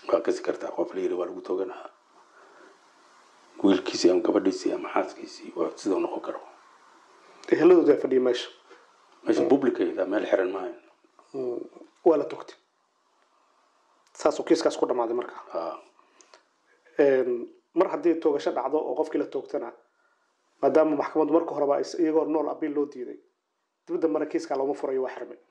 waa kasi kartaa qof la yiri waa lagu tooganaa wiilkiisii ama gabadhiisii ama xaaskiisii waa sidoo noqon karo eheladooda fadhiya meesha meesha publicayda meel xiran maayo waa la togtay saasuu kiiskaas ku dhammaaday marka ha mar haddii toogasho dhacdo oo qofkii la toogtana maadaama maxkamaddu marka horeba is- iyagoo nool abiil loo diiday dib dambena kiiskaa looma furayo waa xirmay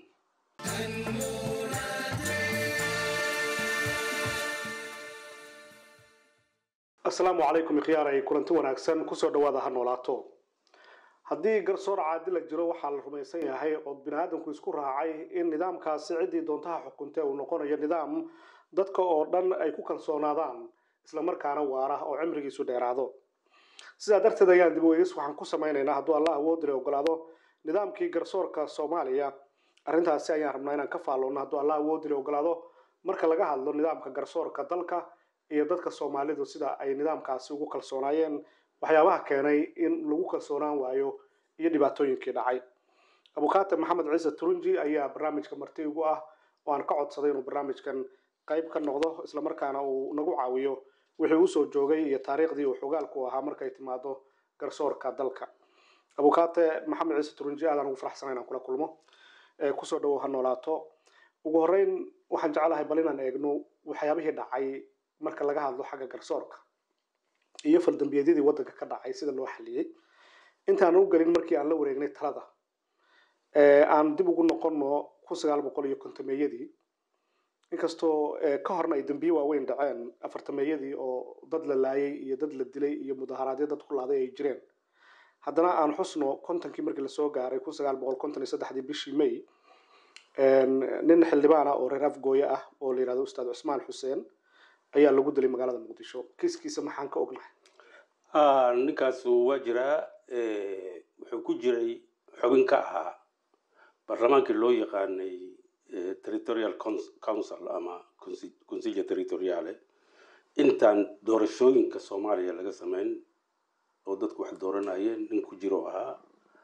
asalaamu calaykum ikhyaaray kulanti wanaagsan kusoo dhawaada ha noolaato haddii garsoor caadila jiro waxaa la rumaysan yahay oo biniaadamku isku raacay in nidaamkaasi ciddii doontaha xukuntee uu noqonayo nidaam dadka oo dhan ay ku kalsoonaadaan islamarkaana waara oo cimrigiisu dheeraado sidaa darteed ayaan dib weegis waxaan ku samaynaynaa hadduu allah awoodile ogolaado nidaamkii garsoorka soomaaliya arrintaasi ayaan rabnaa inaan ka faalloonno hadduu allah awoodile ogolaado marka laga hadlo nidaamka garsoorka dalka iyo dadka soomaalidu sida ay nidaamkaasi ugu kalsoonaayeen waxyaabaha keenay in lagu kalsoonaan waayo iyo dhibaatooyinkii dhacay abukaate maxamed ciise turunji ayaa barnaamijka marti ugu ah oo aan ka codsaday inuu barnaamijkan qayb ka noqdo islamarkaana uu nagu caawiyo wixii usoo joogay iyo taariikhdii uu xogaalku ahaa markay timaado garsoorka dalka abukaate maxamed ciise turunji aadaan ugu faraxsana inaan kula kulmo ee kusoo dhawow ha noolaato ugu horreyn waxaan jeclahay bal inaan eegno waxyaabihii dhacay marka laga hadlo xagga garsoorka iyo faldambiyeedyadii waddanka ka dhacay sida loo xaliyey intaan u gelin markii aan la wareegnay talada ee aan dib ugu noqonno kun sagaal boqol iyo kontomeeyadii inkastoo ee, ka horna ay dambiye waaweyn dhaceen afartameeyadii oo dad la laayay iyo dad la dilay iyo mudaharaadyo dad ku laaday ay jireen haddana aan xusno kontonkii markii lasoo gaaray kun sagaal boqol konton iyo saddexdii bishii may een, nin xildhibaan ah oo reer afgooye ah oo la yihahdo ustaad cusmaan xuseen ayaa lagu dilay magaalada muqdisho kiiskiisa maxaan ka ognahay Ah, ninkaas waa jiraa eh, wuxuu ku jiray xubin ka ahaa baarlamaankii loo yaqaanay eh, territorial Cons- council ama consi- consiglio territoriale intaan doorashooyinka soomaaliya laga sameyn oo dadku wax dooranayeen nin ku jiro ahaa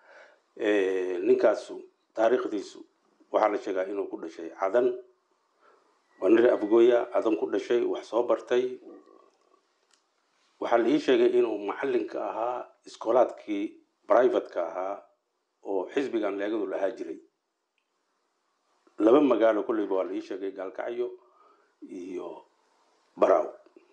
Eh, ninkaasu taariikhdiisu waxaa la sheegaa inuu ku dhashay cadan waa nin reer afgooya cadan ku dhashay wax soo bartay waxaa la ii sheegay inuu macallinka ahaa iskoolaadkii privatka ahaa oo xisbigan leegadu lahaa jiray laba magaalo kolleyba waa la ii sheegay gaalkacyo iyo baraw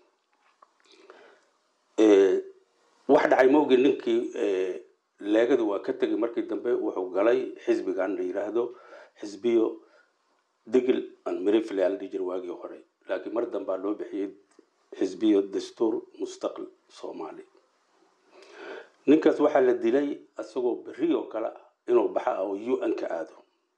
Eh, wax dhacay maogi ninkii eh, leegadu waa ka tegay markii dambe wuxuu galay xisbigan la yiraahdo xisbiyo digil an mirifle ala dhihi jiray waagii hore laakiin mar dambaa loo bixiyey xisbiyo dastuur mustaqil soomaali ninkaas waxaa la dilay isagoo berri oo kale ah inuu baxa oo u n ka aado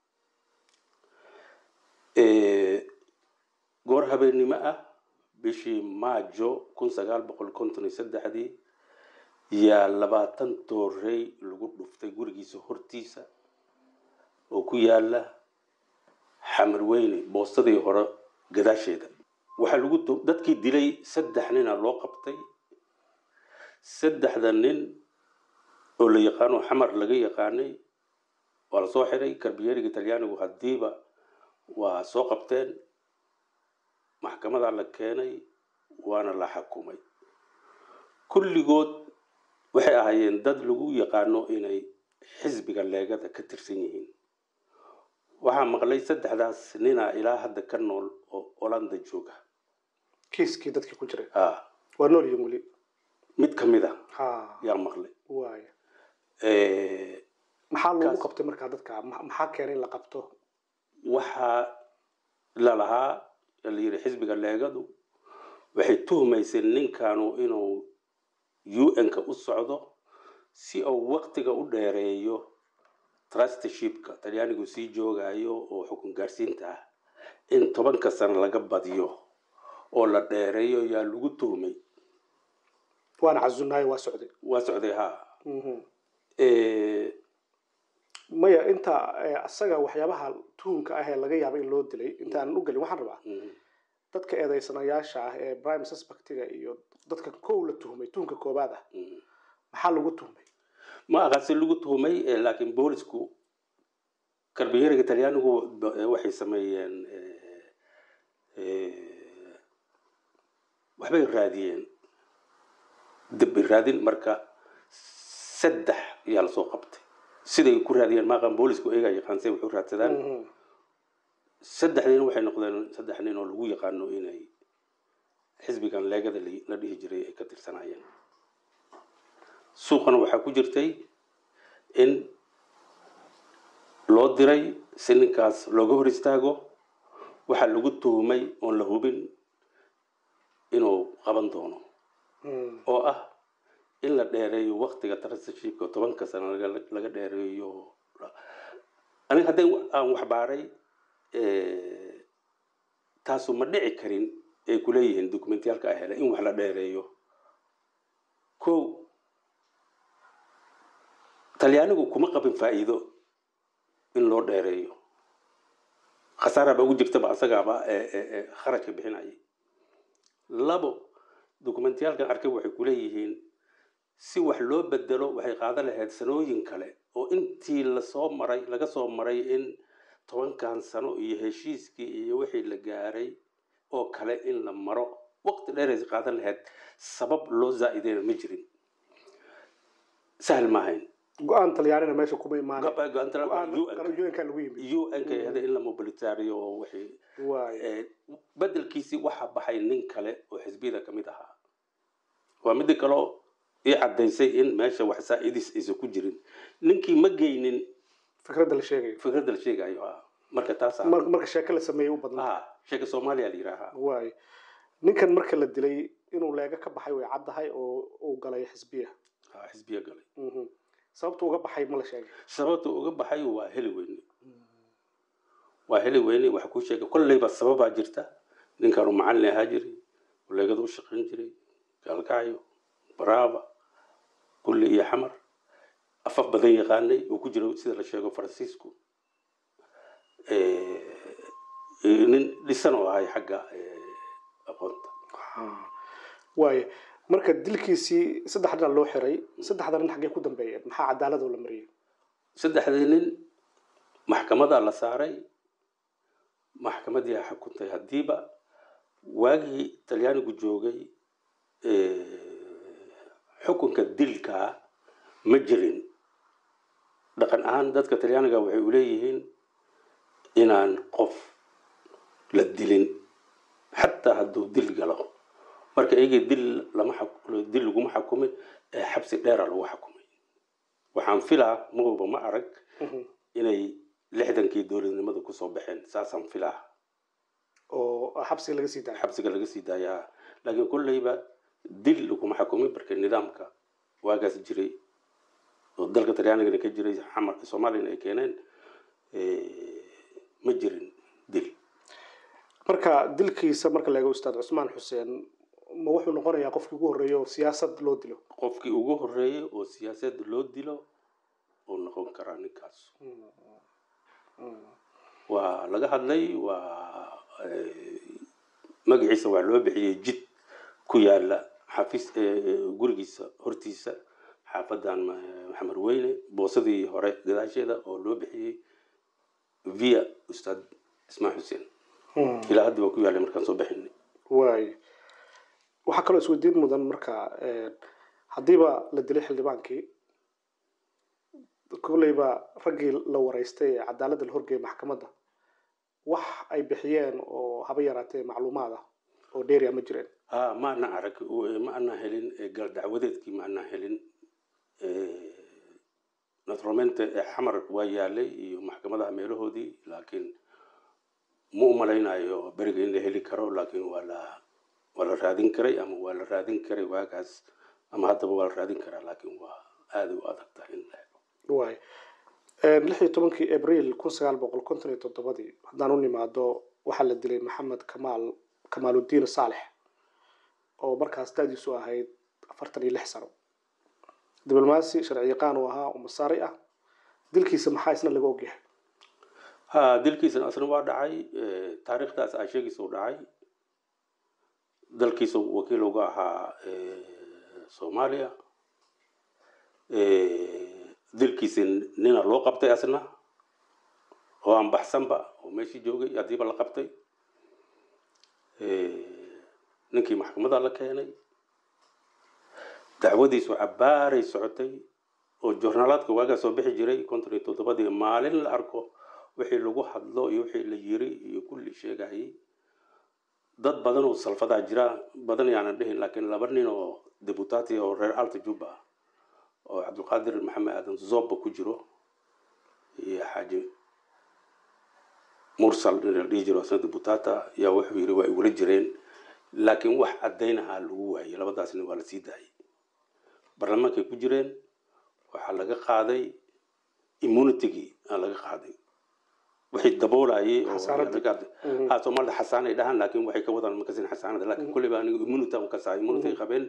Eh, goor habeennimo ah bishii maajo kun sagaal boqol konton iyo saddexdii yaa labaatan doorey lagu dhuftay gurigiisa hortiisa oo ku yaala xamar weyne boostadii hore gadaasheeda waxaa lagu tu- dadkii dilay saddex nina loo qabtay saddexda nin oo la yaqaano xamar laga yaqaanay waa lasoo xiray karbiyeriga talyaanigu haddiiba waa soo qabteen maxkamadaa la keenay waana la xakumay kulligood waxay ahaayeen dad lagu yaqaano inay xisbiga leegada ka tirsan yihiin waxaa maqlay saddexdaas ninaa ilaa hadda ka nool oo olanda jooga kiiskii dadkii ku jiray ah waa nool yihiin weli mid ka mid a ha yaa maqlay waaya Eh, maxaa lagu Kaas- qabtay markaa dadka Ma- maxaa keenay in la qabto waxaa lalahaa la yidhi xisbiga leegadu waxay tuhmayseen ninkanu inuu un-ka u socdo si uu waqtiga u dheereeyo trustershipka talyaanigu sii joogayo oo xukun gaarsiinta ah in tobanka sano laga badiyo oo la dheereeyo yaa lagu tuhmay waana casunaay waa socday waa socday ha Mhm. Eh, maya inta eh, asaga waxyaabaha tuhunka ah ee laga yaaba in loo dilay intaanan u gelin waxaan rabaa mm, dadka eedeysanayaasha ah ee prime suspectiga iyo dadka kow la tuhmay tuhunka koobaad ah mm. maxaa lagu tuhmay ma aqaasi lagu tuhmay eh, laakiin boolisku karbiyeriga talyaanigu ba- eh, waxay sameeyeen eh, eh, waxbay raadiyeen dib raadin marka saddex ayaa lasoo qabtay siday ku raadiyeen maaqan boolisku eega yaqaanse wuxuu raadsadaan Mhm. saddex nin waxay noqdeen saddex nin oo lagu yaqaano inay xisbigan leegada li- la dhihi jiray ay ka tirsanaayeen suuqana waxaa ku jirtay in loo diray si ninkaas looga hor istaago waxaa lagu tuhumay oon la hubin inuu qaban doono Mhm. oo ah in la dheereeyo waktiga transitionshipka tobanka sano laga laga dheereeyo aniga haddii aan wax baaray eh, taasu ma dhici karin ay kuleeyihiin dokumentiyaalka a hele in wax la dheereeyo ko talyaanigu kuma qabin faa'iido in loo dheereeyo khasaara ba ugu jirtaba asagaaba eh, eh, eh, kharashka bixinayay labo dokumentiyaalkan arkay waxay kuleeyihiin si wax loo bedelo waxay qaadan lahayd sanooyin kale oo intii lasoo maray laga soo maray in tobankan sano iyo heshiiskii iyo wixii la gaaray oo kale in la maro waqti dheerays qaadan lahayd sabab loo zaa'ideyna ma jirin sahal maahayn go-aan talyaanina meesha kuma imaan go-aan un-ka lagu yimid un-ka ahda in la mobilitaariyo oo wixii waay Eh, bedelkiisii waxaa baxay nin kale oo xisbiyada ka mid ahaa waa midi kaleo ii caddaysay in meesha wax saa'idis aysan ku jirin ninkii ma geynin fikradda la sheegayo fikradda la sheegayo ah marka taasa Mar- marka sheeko la sameeyey u badnaa ah sheeka soomaaliya la yidhaahaa waay ninkan marka la dilay inuu leega ka baxay way caddahay oo uu galay xisbiya Ah, xisbiya galay Mhm. sababta uga baxay ma la sheegay sababta uga baxay waa heli weyne waa heli weyne waxa kuu sheegay kolleyba sababaa jirta ninkaanu macallin ahaa jiray leegada u shaqayn jiray gaalkacyo baraaba kulli iyo xamar afaf badan yaqaanay uu ku jiro sida la sheego faransiisku Eh, eh, nin dhisan oo ahay xagga eh, aqoonta waay marka dilkiisii saddex dhinac loo xiray saddexda nin xaggee ku dambeeyeen maxaa cadaalad oo la mariyey saddexdii nin maxkamadaa la saaray maxkamadii a xukuntay haddiiba waagii talyaanigu joogay xukunka dilkaa ma jirin dhaqan ahaan dadka talyaaniga waxay u leeyihiin inaan qof la dilin xataa hadduu dil galo marka iyagii dil lama xak- dil laguma xakumin ee xabsi dheera lagu xakumay waxaan filaa mahuba ma arag Mhm. inay lixdankii dowladnimada kusoo baxeen saasaan filaa oo xabsiga laga sii daayay xabsiga laga sii daayaa laakiin kolleyba dil laguma xakumin marka nidaamka waagaas jiray oo dalka talyaanigana ka jiray xamar soomaaliyana ay keeneen eh, ma jirin dil marka dilkiisa marka la eego ustaad cusmaan xuseen ma wuxuu noqonayaa qofkii ugu horreeyay oo siyaasad loo dilo qofkii ugu horeeyay oo siyaasad loo dilo uu noqon karaa ninkaas waa laga hadlay waa eh, magaciisa waa loo bixiyey jid ku yaala xafiis eh, gurigiisa hortiisa xaafadan ma- maxamed weyne boosadii hore gadaasheeda oo loo bixiyey via ustaad ismaan xuseen ilaa hadda waa ku yaalay markaan soo bixinay waay waxaa kaloo isweydiin mudan marka eh, haddiiba la dilay xildhibaankii kolleyba raggii la wareystay ee cadaaladda la horgeeyay maxkamadda wax ay bixiyeen oo haba yaraatee macluumaad ah oo dheeriya ma jireen ha ma ana arag u- ma ana helin eh, gal dacwadeedkii ma ana helin naturalmente eh, xamar waa yaalay iyo maxkamadaha meelahoodii laakiin ma u malaynayo beriga in la heli karo laakiin waa la waa la raadin karay ama waa la raadin karay waagaas ama haddaba waa la raadin karaa laakiin waa aada u adag tahay in la helo waay lix iyo tobankii abriil kun sagaal boqol konton iyo toddobadii haddaan u nimaado waxaa la dilay maxamed kamaal kamaaludiin saalex oo markaas da'diisu ahayd afartan iyo lix sano diblomaasi sharci yaqaan uu ahaa oo masaari ah dilkiisa maxaa isna laga ogyahay ha dilkiisana asna waa dhacay eh, taariikhdaas aa sheegaysa u dhacay dalkiisa wakiil uga ahaa eh, soomaaliya Eh, dilkiisa nina loo qabtay asna oo aan baxsanba oo meeshii joogay haddiiba la qabtay Eh, ninkii maxkamada la keenay dacwadiisu cabaaray socotay oo joornaalaadka waagaa soo bixi jiray konton iyo toddobadii maalin la arko wixii lagu hadlo iyo wixii la yiri iyo kulli sheegayay dad badan oo salfadaa jira badan yaanan dhihin laakiin laba nin oo deputati oo reer alta juba oo cabdulqaadir maxamed aadan zobba ku jiro iyo xaaji mursal nin la dhihi jiro asna deputata yaa wuxuu yiri waa igula jireen laakiin wax caddaynahaa lagu waayay labadaas nin waa la sii daayay barlamaankay ku jireen waxaa laga qaaday immunitygii aa laga qaaday wixii daboolayay oo ha soomaalida xasaanay dhahaan laakiin waxay ka wadaan makasin xasaanada laakiin kulleyba aniga immunity aan kasaa immunity qabeen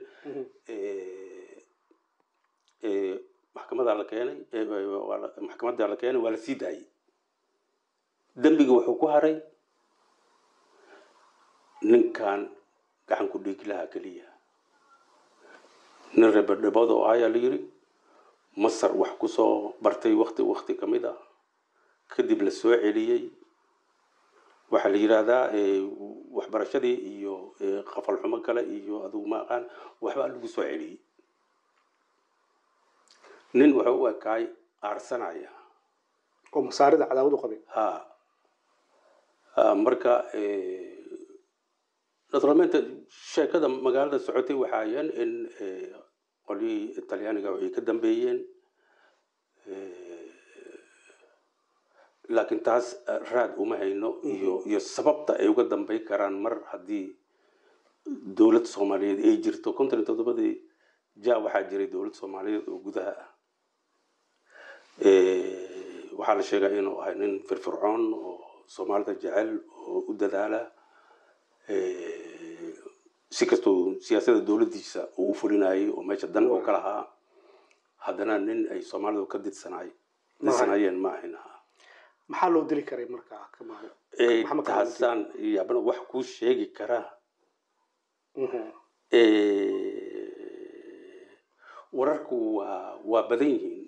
maxkamadaa la keenay maxkamadaa la keenay waa la sii daayay dembiga wuxuu ku haray ninkan gacan ku dhiigi lahaa keliya nin reberdhebood oo ayaa la yiri masar wax kusoo bartay wakti wakti ka mid ah kadib la soo celiyey waxaa la yidhaahdaa waxbarashadii iyo qafalxumo kale iyo adugu ma aqaan waxbaa lagu soo celiyey nin wuxuu u ekaay aarsanaya oo masaarida cadaawad u qabay ha marka naturalmente sheekada magaalada socotay waxaa ayeen in qolyihii talyaaniga waxay ka dambeeyeen laakiin taas raad uma hayno iyo iyo sababta ay uga dambey karaan mar haddii dowlad soomaaliyeed ay jirto konton iyo toddobadii ja waxaa jiray dowlad soomaaliyeed oo gudaha ah waxaa la sheegaa inuu ahay nin firfircoon oo soomaalida jecel oo u dadaala si kastoo siyaasada dowladdiisa uu u fulinayay oo meesha dan oo ka lahaa haddana nin ay soomaalidu ka didsanaay didsanayeen ma ahayn maxaa loo dili karay markaa kamaal taasaan yaabana wax kuu sheegi karaa wararku waa waa badan yihiin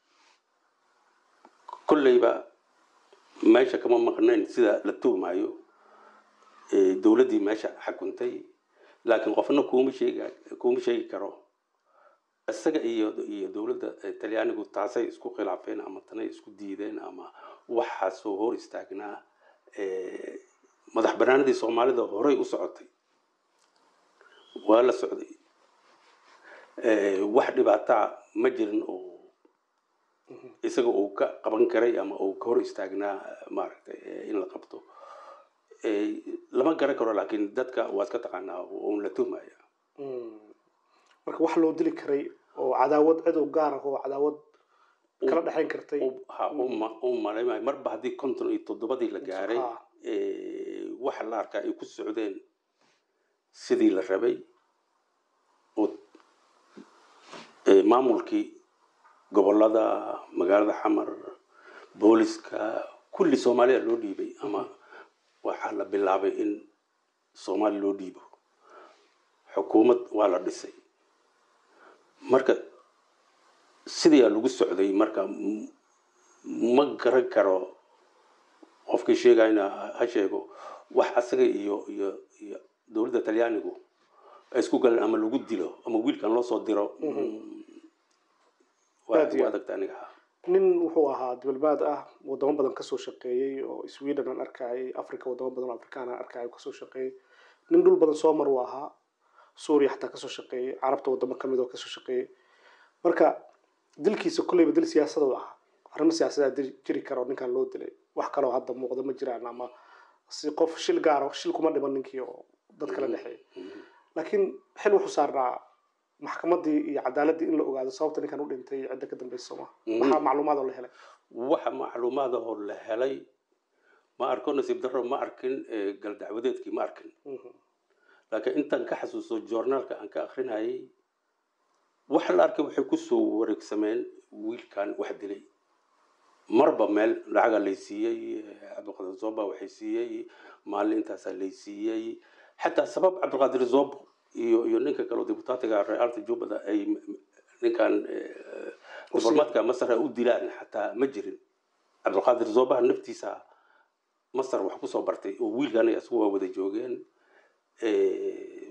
kolleyba meesha kama maqnayn sida la tuhmayo dowladdii meesha xakuntay laakiin qofna kuma sheega kuma sheegi karo isaga iyo iyo dowladda talyaanigu taasay isku khilaafeen ama tanay isku diideen ama waxaasoo hor istaagnaa madax banaanadii soomaalida horey u socotay waa la socday wax dhibaataa ma jirin oo isaga uu ka qaban karay ama uu ka hor istaagnaa maaragtay in la qabto lama garan karo laakiin dadka waa iska taqaanaa un la tuhmaya marka wax loo dili karay oo cadaawad cid u gaar ah oo cadaawad kala dhexayn kartay ha u malaymayo marba haddii konton iyo toddobadii la gaaray waxa la arkaa ay ku socdeen sidii la rabay oo maamulkii gobolada magaalada xamar booliska kulli soomaaliya loo dhiibay ama waxaa la bilaabay in soomaaliya loo dhiibo xukuumad waa la dhisay marka sidaa lagu socday marka ma garan karo qofkii sheegayna ha sheego wax asaga iyo iyo iyo dowladda talyaanigu ay isku galeen ama lagu dilo ama wiilkan loo soo diro waa adagta aniga nin wuxuu ahaa dibelbaad ah wadamo badan kasoo shaqeeyey oo sweden aan arkayay africa wadamo badan oo afrikaan aan arkayay kasoo shaqeeyey nin dhul badan soo mar uu ahaa suuriya xataa kasoo shaqeeyey carabta wadamo kamid oo kasoo shaqeeyey marka dilkiisa kolleyba dil siyaasada u ahaa arrimo siyaasadaa jiri karo ninkan loo dilay wax kaloo hadda muuqda ma jiraan ama si qof shil gaaro shil kuma dhiman ninkii oo dad kala dhexeey laakiin xil wuxuu saarnaa maxkamadii iyo cadaaladii in la ogaado sababta ninkan u dhintay cidda ka dambeysa sooma maxaa macluumaad oo la helay waxa macluumaadahoo la helay ma arko nasiib darro ma arkin galdacwadeedkii ma arkin laakiin intaan ka xasuusto joornaalka aan ka akrinayay waxa la arkay waxay kusoo wareegsameen wiilkan wax dilay marba meel lacaga lay siiyey cabdiqaadir zoba waxay siiyey maalin intaasaa lay siiyey xataa sabab cabdiqaadir zobo iyo iyo ninka kaleo dibutaatiga realta jubbada ay ninkan diblomaadka masar u dilaan xataa ma jirin cabdiqaadir zobaha naftiisa masar wax kusoo bartay oo wiilkan isagu waa wada joogeen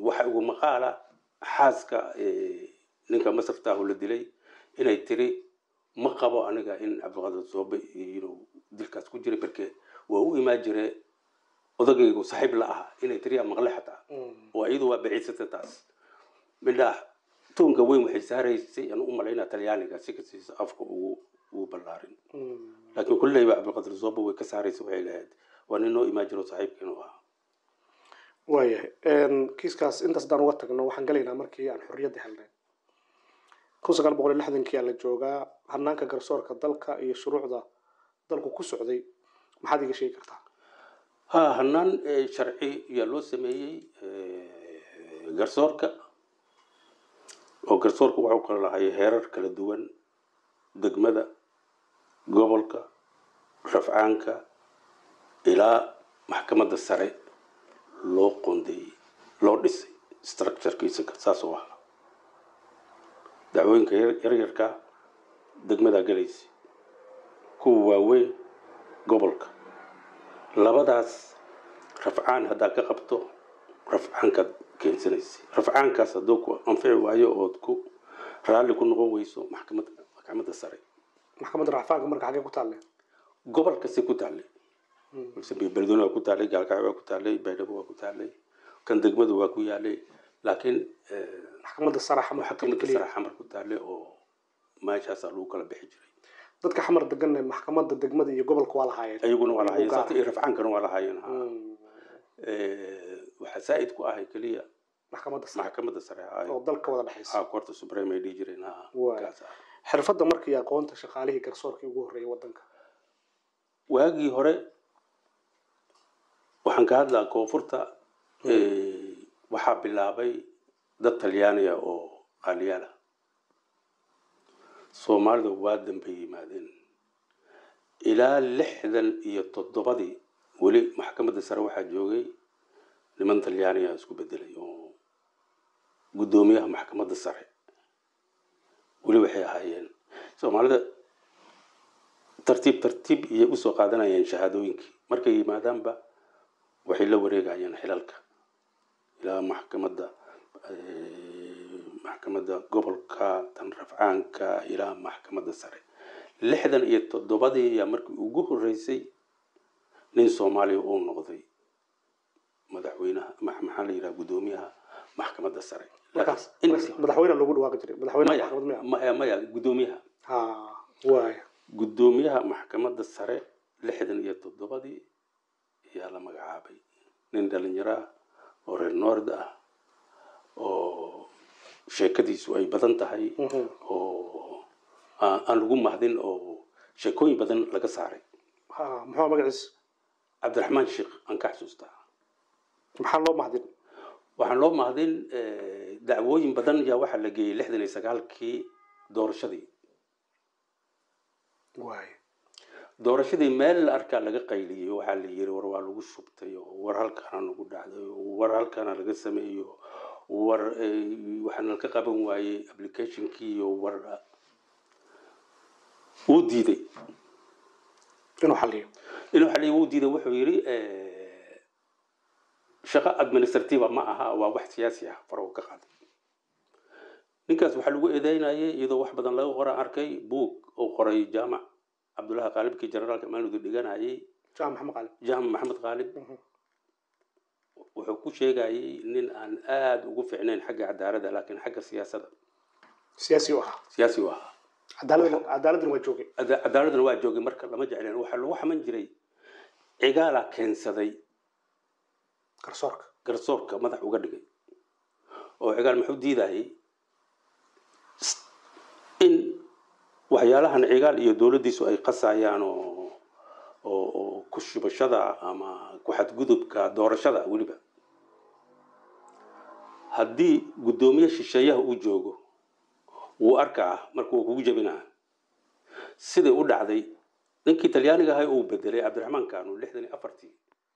waxa ugu maqaala xaaska eh, ninka masartaahu la dilay inay tiri ma qabo aniga in cabdiqaadir soobe inuu dilkaas ku jiray barke waa u imaan jire odagaygu saaxiib la aha inay tiri yaa maqle xataa oo iyadu waa baciidsatay taas midhaa toonka weyn waxay saaraysay aan u malaynaa talyaaniga si kastiisa afka ugu ugu ballaarin laakiin kulleyba cabdiqaadir soobe way ka saaraysa waxay lahayd waa nin noo imaan jiro saaxiibkiinu ahaa waayahay kiiskaas intaas haddaan uga tagno waxaan galaynaa markii aan xorriyadda helnay kun sagaal boqol iyo lixdankii aa la joogaa hanaanka garsoorka dalka iyo shuruucda dalku ku socday maxaad iga sheegi kartaa ha hanaan eh, sharci ayaa loo sameeyey eh, garsoorka oo garsoorka waxuu kala lahay heerar kala duwan degmada gobolka rafcaanka ilaa maxkamadda sare loo qondeeyey loo dhisay structurekiisa saas oo ahaa dacwooyinka yar- yaryarka degmadaa galaysa kuwa waaweyn gobolka labadaas rafcaan haddaa ka qabto rafcaankaad keensanaysa rafcaankaas hadduu ku anfici waayo ood ku raalli ku noqon weyso maxkamad maxkamadda sare maxkamadda racfaanka marka xaggee ku taalle gobolkasi ku taallay beledweyne waa ku taallay gaalkacyo waa ku taallay baydhabo waa ku taallay kan degmadu waa ku yaalay laakiin eh, maxkamadda sare xamar maxkamadda keliya. sare xamar ku taallay oo meeshaasaa lagu kala bixi jiray dadka xamar degan maxkamadda degmada iyo gobolka waa lahaayeen ayaguna waa lahaayeen Gaar. sababta iyo rafcaankana waa lahaayeen ha. Mm, Eh, waxaa saa'id ku ahay keliya maxkamadda sare maxkamadda sare ha oo dalka wada dhexaysa ha koorta supreme ay dhihi jireen ha Waay. kaas ah xirfadda markii aqoonta shaqaalihii garsoorkii ugu horreeyay waddanka waagii hore waxaan ka hadlaa koonfurta eh, waxaa bilaabay dad talyaaniga oo qaaliyaala soomaalida waa dambe yimaadeen ilaa lixdan iyo toddobadii weli maxkamadda sare waxaa joogay niman talyaaniga isku bedelay oo guddoomiyaha maxkamadda sare weli waxay ahaayeen soomaalida tartiib tartiib iyay usoo qaadanayeen shahaadooyinkii markay yimaadaanba waxay la wareegayeen xilalka ilaa maxkamadda eh, maxkamadda gobolka tan rafcaanka ilaa maxkamadda sare lixdan iyo toddobadii ayaa markii ugu horreysay nin soomaaliya uu noqday madaxweynaha ma- maxaa la yidhaha guddoomiyaha maxkamadda sare markaas Intii- madaxweyne loogu dhawaaqi jiray madaxweyne maya maxkamad miya maya maya guddoomiyaha ha waaya guddoomiyaha maxkamadda sare lixdan iyo toddobadii ayaa la magacaabay nin dhalinyaro ah oo reer noord ah oo sheekadiisu ay badan tahay Mhm. oo aan aan lagu mahdin oo sheekooyin badan laga saaray ha muxuu magaciisa cabdiraxmaan sheekh aan ka xasuustaa maxaa loo mahdin waxaan loo mahdin eh, dacwooyin badan yaa waxaa la geeyey lixdan iyo sagaalkii doorashadii waaya doorashadii meel la arkaa laga qayliyey waxaa la yiri war waa lagu shubtay oo war halkaana nagu dhacday oo war halkaana laga sameeyo war eh, waxaana ka qaban waayey applicationkii iyo war wuu diiday inuu xaliyo inuu xaliyo wuu diiday wuxuu yidhi eh, shaqo administrativa ma aha waa wax siyaasi ah farahu ka qaaday ninkaas waxaa lagu eedeynayay iyadoo wax badan laga qora arkay buug oo qoray jaamac cabdullahi qaalibkii generaalka maanudu dhiganayay jaam maxamed qaalib jaamac maxamed qaalib Mhm. wuxuu ku sheegayay nin aan aada ugu fiicnayn xagga cadaaladda laakiin xagga siyaasadda siyaasi u ahaa siyaasi u ahaa cadaaladna cadaaladna waa joogay Cada- cadaaladana waa joogay marka lama jecleen waxaa lagu xaman jiray cigaala keensaday garsoorka garsoorka madax uga dhigay oo cigaal muxuu diidayay s- in waxyaalahan cigaal iyo dowladdiisu ay qasayaan oo oo oo ku shubashada ama ku xadgudubka doorashada weliba haddii guddoomiye shisheeyaha uu joogo wuu arkaa marka wuu kugu jebinaa sidai u dhacday ninkii talyaaniga ahay uu bedelay cabdiraxmaan kanu lixdan iyo afartii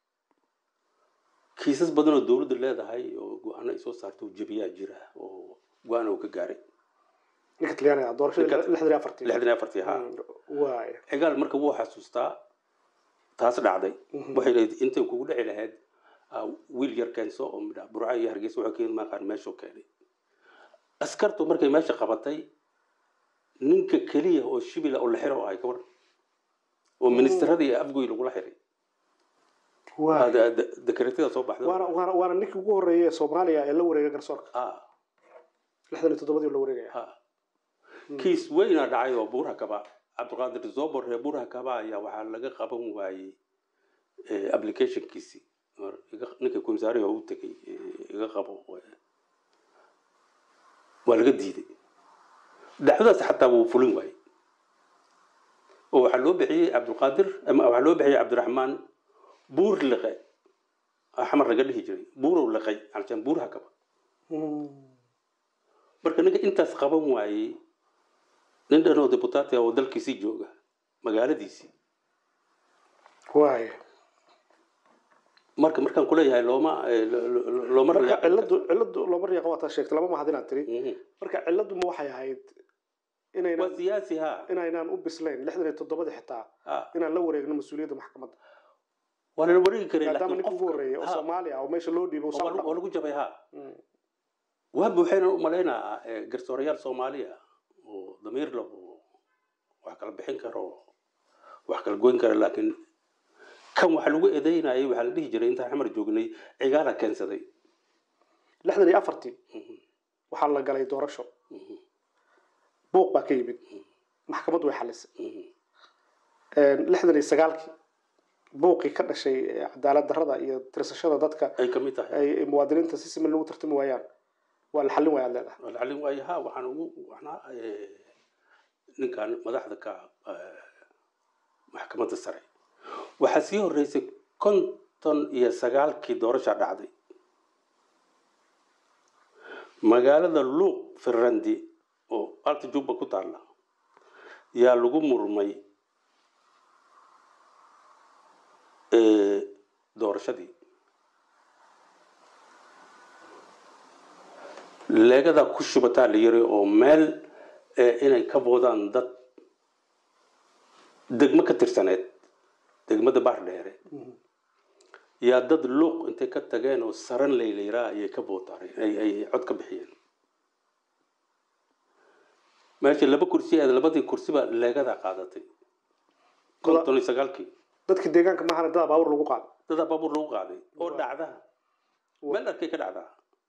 kiisas badan oo dowladdu leedahay oo go-aano ay soo saarto jebiyaa jira oo go-aan uu ka gaaray ninka talyaaniga ah, doorashadii Ninka- lixdan iyo afartii lixdan iyo afartii ha Mm, waaya cigaal marka wuu xasuustaa taas dhacday Mhm. waxay leedahay intay kugu dhici lahayd ah, wiil yar keenso oo midha burca iyo hargeysa wuxuu keenay maaqaan meeshuu keenay askartu markay meesha qabatay ninka keliya oo shibila oo la xiro ahay ka waran oo ministerada iyo afgoy lagula xiray waay Ah, de- de- dekreetada soo baxda waana waana waana ninkii ugu horreeyay ee soomaaliya ee la wareega garsoorka ah lixdan iyo toddobadii la wareegaya ha kiis weyna dhacay oo buuraha kaba cabdiqaadir zobor reer buuraha kaba ayaa waxaa laga qaban waayey eh, applicationkiisii Mar iga- ninka komisaariga u tegay eh, iga qabo eh, waa laga diiday dhacdadaas xataa wuu fulin waayey oo waxaa loo bixiyey cabdiqaadir ama waxaa loo bixiyey cabdiraxmaan buur liqe xamar laga dhihi jiray buurow liqay aljan buuraha kaba marka ninka intaas qaban waayey nin dhan oo deputaati ah oo dalkiisii jooga magaaladiisii waay marka markaan kuleeyahay looma eh, lo- lo- looma marka riyaaqin ciladu ciladu looma riyaqa waa taa sheegtay lama mahad inaad tiri Mhm. marka ciladu ma waxay ahayd inaynan waa siyaasi ha inaynaan u bislayn lixdan iyo toddobadii xitaa Ah, inaan la wareegno mas-uuliyadda maxkamadda waa lala wareegi karay maadaama laakiin ninka ugu qofka- horreeyay oo ha, soomaaliya oo meesha loo dhiibo oo soo waa lagu- waa lagu jabay ha Mm. waa buuxayna u malaynaa eh, garsoorayaal soomaaliya oo damiir leh oo wax kala bixin karo wax kala goyn kara laakiin kan waxa lagu eedeynayay waxaa la dhihi jiray intaan xamar joognay cigaala keensaday lixdan iyo afartii Mhm, waxaa la galay doorasho mhm, buuq baa ka yimid maxkamaddu way xalisay mhm. lixdan iyo sagaalkii buuqii ka dhashay ee cadaalad darrada iyo tirsashada dadka ay ka mid tahay ay muwaadiniinta si siman lagu tartami waayaan waa la xallin waayaad leedahay alcalin waayo ha waxaan ugu waxnaa eh, ninkan madaxda ka eh, maxkamadda sare waxaa sii horeysay konton iyo sagaalkii doorasha dhacday magaalada luuq firrandi oo alta jubba ku taalla yaa lagu murmay eh, doorashadii leegada ku shubataa la yiri oo meel eh, inay ka boodaan dad degmo ka tirsaneed degmada baar dheere yaa dad luuq intay ka tageen oo saran laylayraa ayay ka bootaareen ay ay cod ka bixiyeen meesha laba kursi aad labadii kursiba leegada qaadatay konton iyo sagaalkii dadka deegaanka maahana dadaa baawur lagu qaado dadaa baabuur lagu qaaday oo dhacda meel arkay ka dhacdaa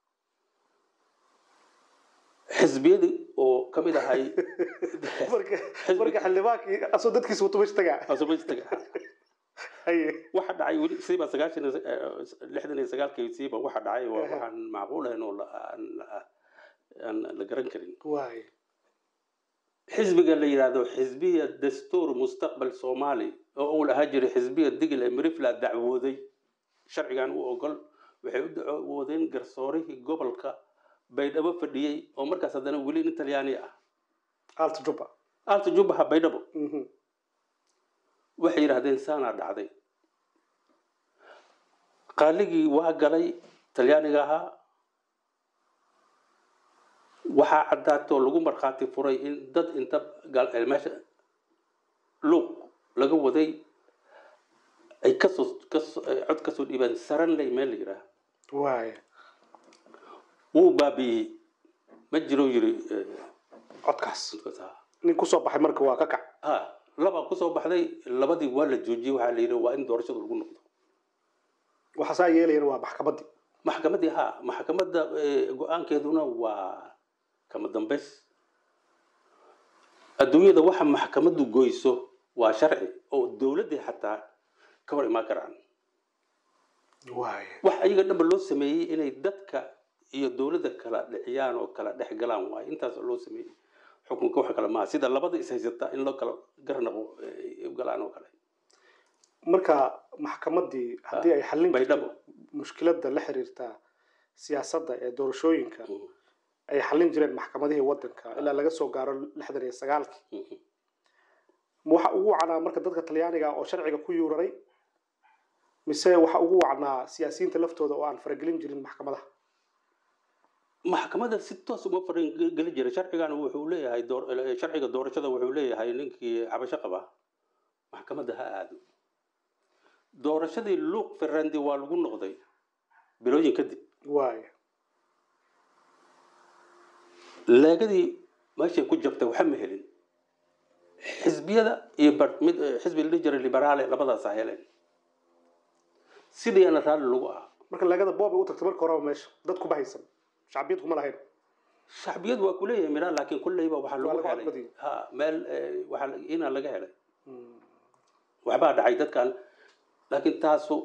xisbiyadii oo ka mid ahay marka marka xildhibaankii asoo dadkiisa wato meesha tagaa asubaystaga haye waxa dhacay weli siiba sagaashan iyo- eh, lixdan iyo sagaalkii siiba waxa dhacay waa waxaan macquul ahayn oo la- aan la- aan la garan karin waay xisbiga la yidhaahdo xisbiya dastuur mustaqbal soomaali oo uu lahaa jiray xisbiya digil ee mirifla dacwooday sharcigan u ogol waxay u dacwoodeen garsoorihii gobolka baydhabo fadhiyey oo markaas haddana weli nin talyaani ah alta jubba alta jubbaha baydhabo Mhm. waxay yidhaahdeen saanaa dhacday qaaligii waa galay talyaaniga ahaa waxaa caddaatoo lagu markhaati furay in dad inta gal- eh, meesha luuq laga waday ay kasoo kasoo ay cod kasoo dhiibeen saranley meel la yidhaah waay wuu baabi'iyey ma jiro yiri eh, codkaas codkaas ha nin kusoo baxay marka waa ka kac ha labaa kusoo baxday labadii waa la joojiyey waxaa la yidhi waa in doorashada lagu noqdo waxa saa yeelayana waa maxkamaddii maxkamaddii ha maxkamadda eh, go-aankeeduna waa kama dambays adduunyada waxa maxkamaddu goyso waa sharci oo dowladdii xataa ka hor imaan karaan waay wax ayaga dhanba loo sameeyey inay dadka iyo dowladda kala dhexiyaan oo kala dhex galaan waaye intaas oo loo sameeyey xukunka wax kale maaha sida labada is haysata in loo kala garnaqo eh, u galaan oo kale marka maxkamaddii haddii ay xallin baydhabo jirto mushkiladda la xiriirta siyaasadda ee doorashooyinka Mhm, ay xallin jireen maxkamadihii waddanka ilaa laga soo gaaro lixdan iyo sagaalkii mhm. ma waxa ugu wacnaa marka dadka talyaaniga oo sharciga ku yuuraray mise waxa ugu wacnaa siyaasiyiinta laftooda oo aan faragelin jirin maxkamadaha maxkamadda si toos uma farin geli jiray sharcigan wuxuu leeyahay door- eh, sharciga doorashada wuxuu leeyahay ninkii cabasho qaba maxkamadda ha aado doorashadii luuq ferrandi waa lagu noqday bilooyin kadib waaya leegadii meeshay ku jabtay waxa ma helin xisbiyada iyo bar- mid xisbi la dhihi jiray liberaale labadaasaa heleen sidiina raalli lagu ahaa marka leegada boob ay u tagtay marka horeba meesha dad kuma haysan shacbiyad kuma lahayn shacbiyad waa kuleeyahay midhaa laakiin kulleyba waxaa Waa lagu laga helay codbadiyey. ha meel eh, waxaa la- ina laga helay waxbaa dhacay dadkan laakiin taasu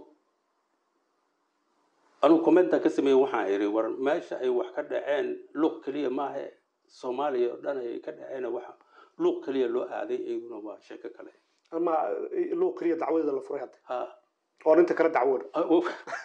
anugu commenta ka sameeyey waxaan idhi war meesha ay wax ka dhaceen luuq keliya maahe soomaaliya oo dhan ay ka dhaceen waxa luuq keliya loo aaday iyaduna waa sheeko kale ama loo keliya dacwadeeda la furay hadda ha oo inta kale dacwoon ah, oh,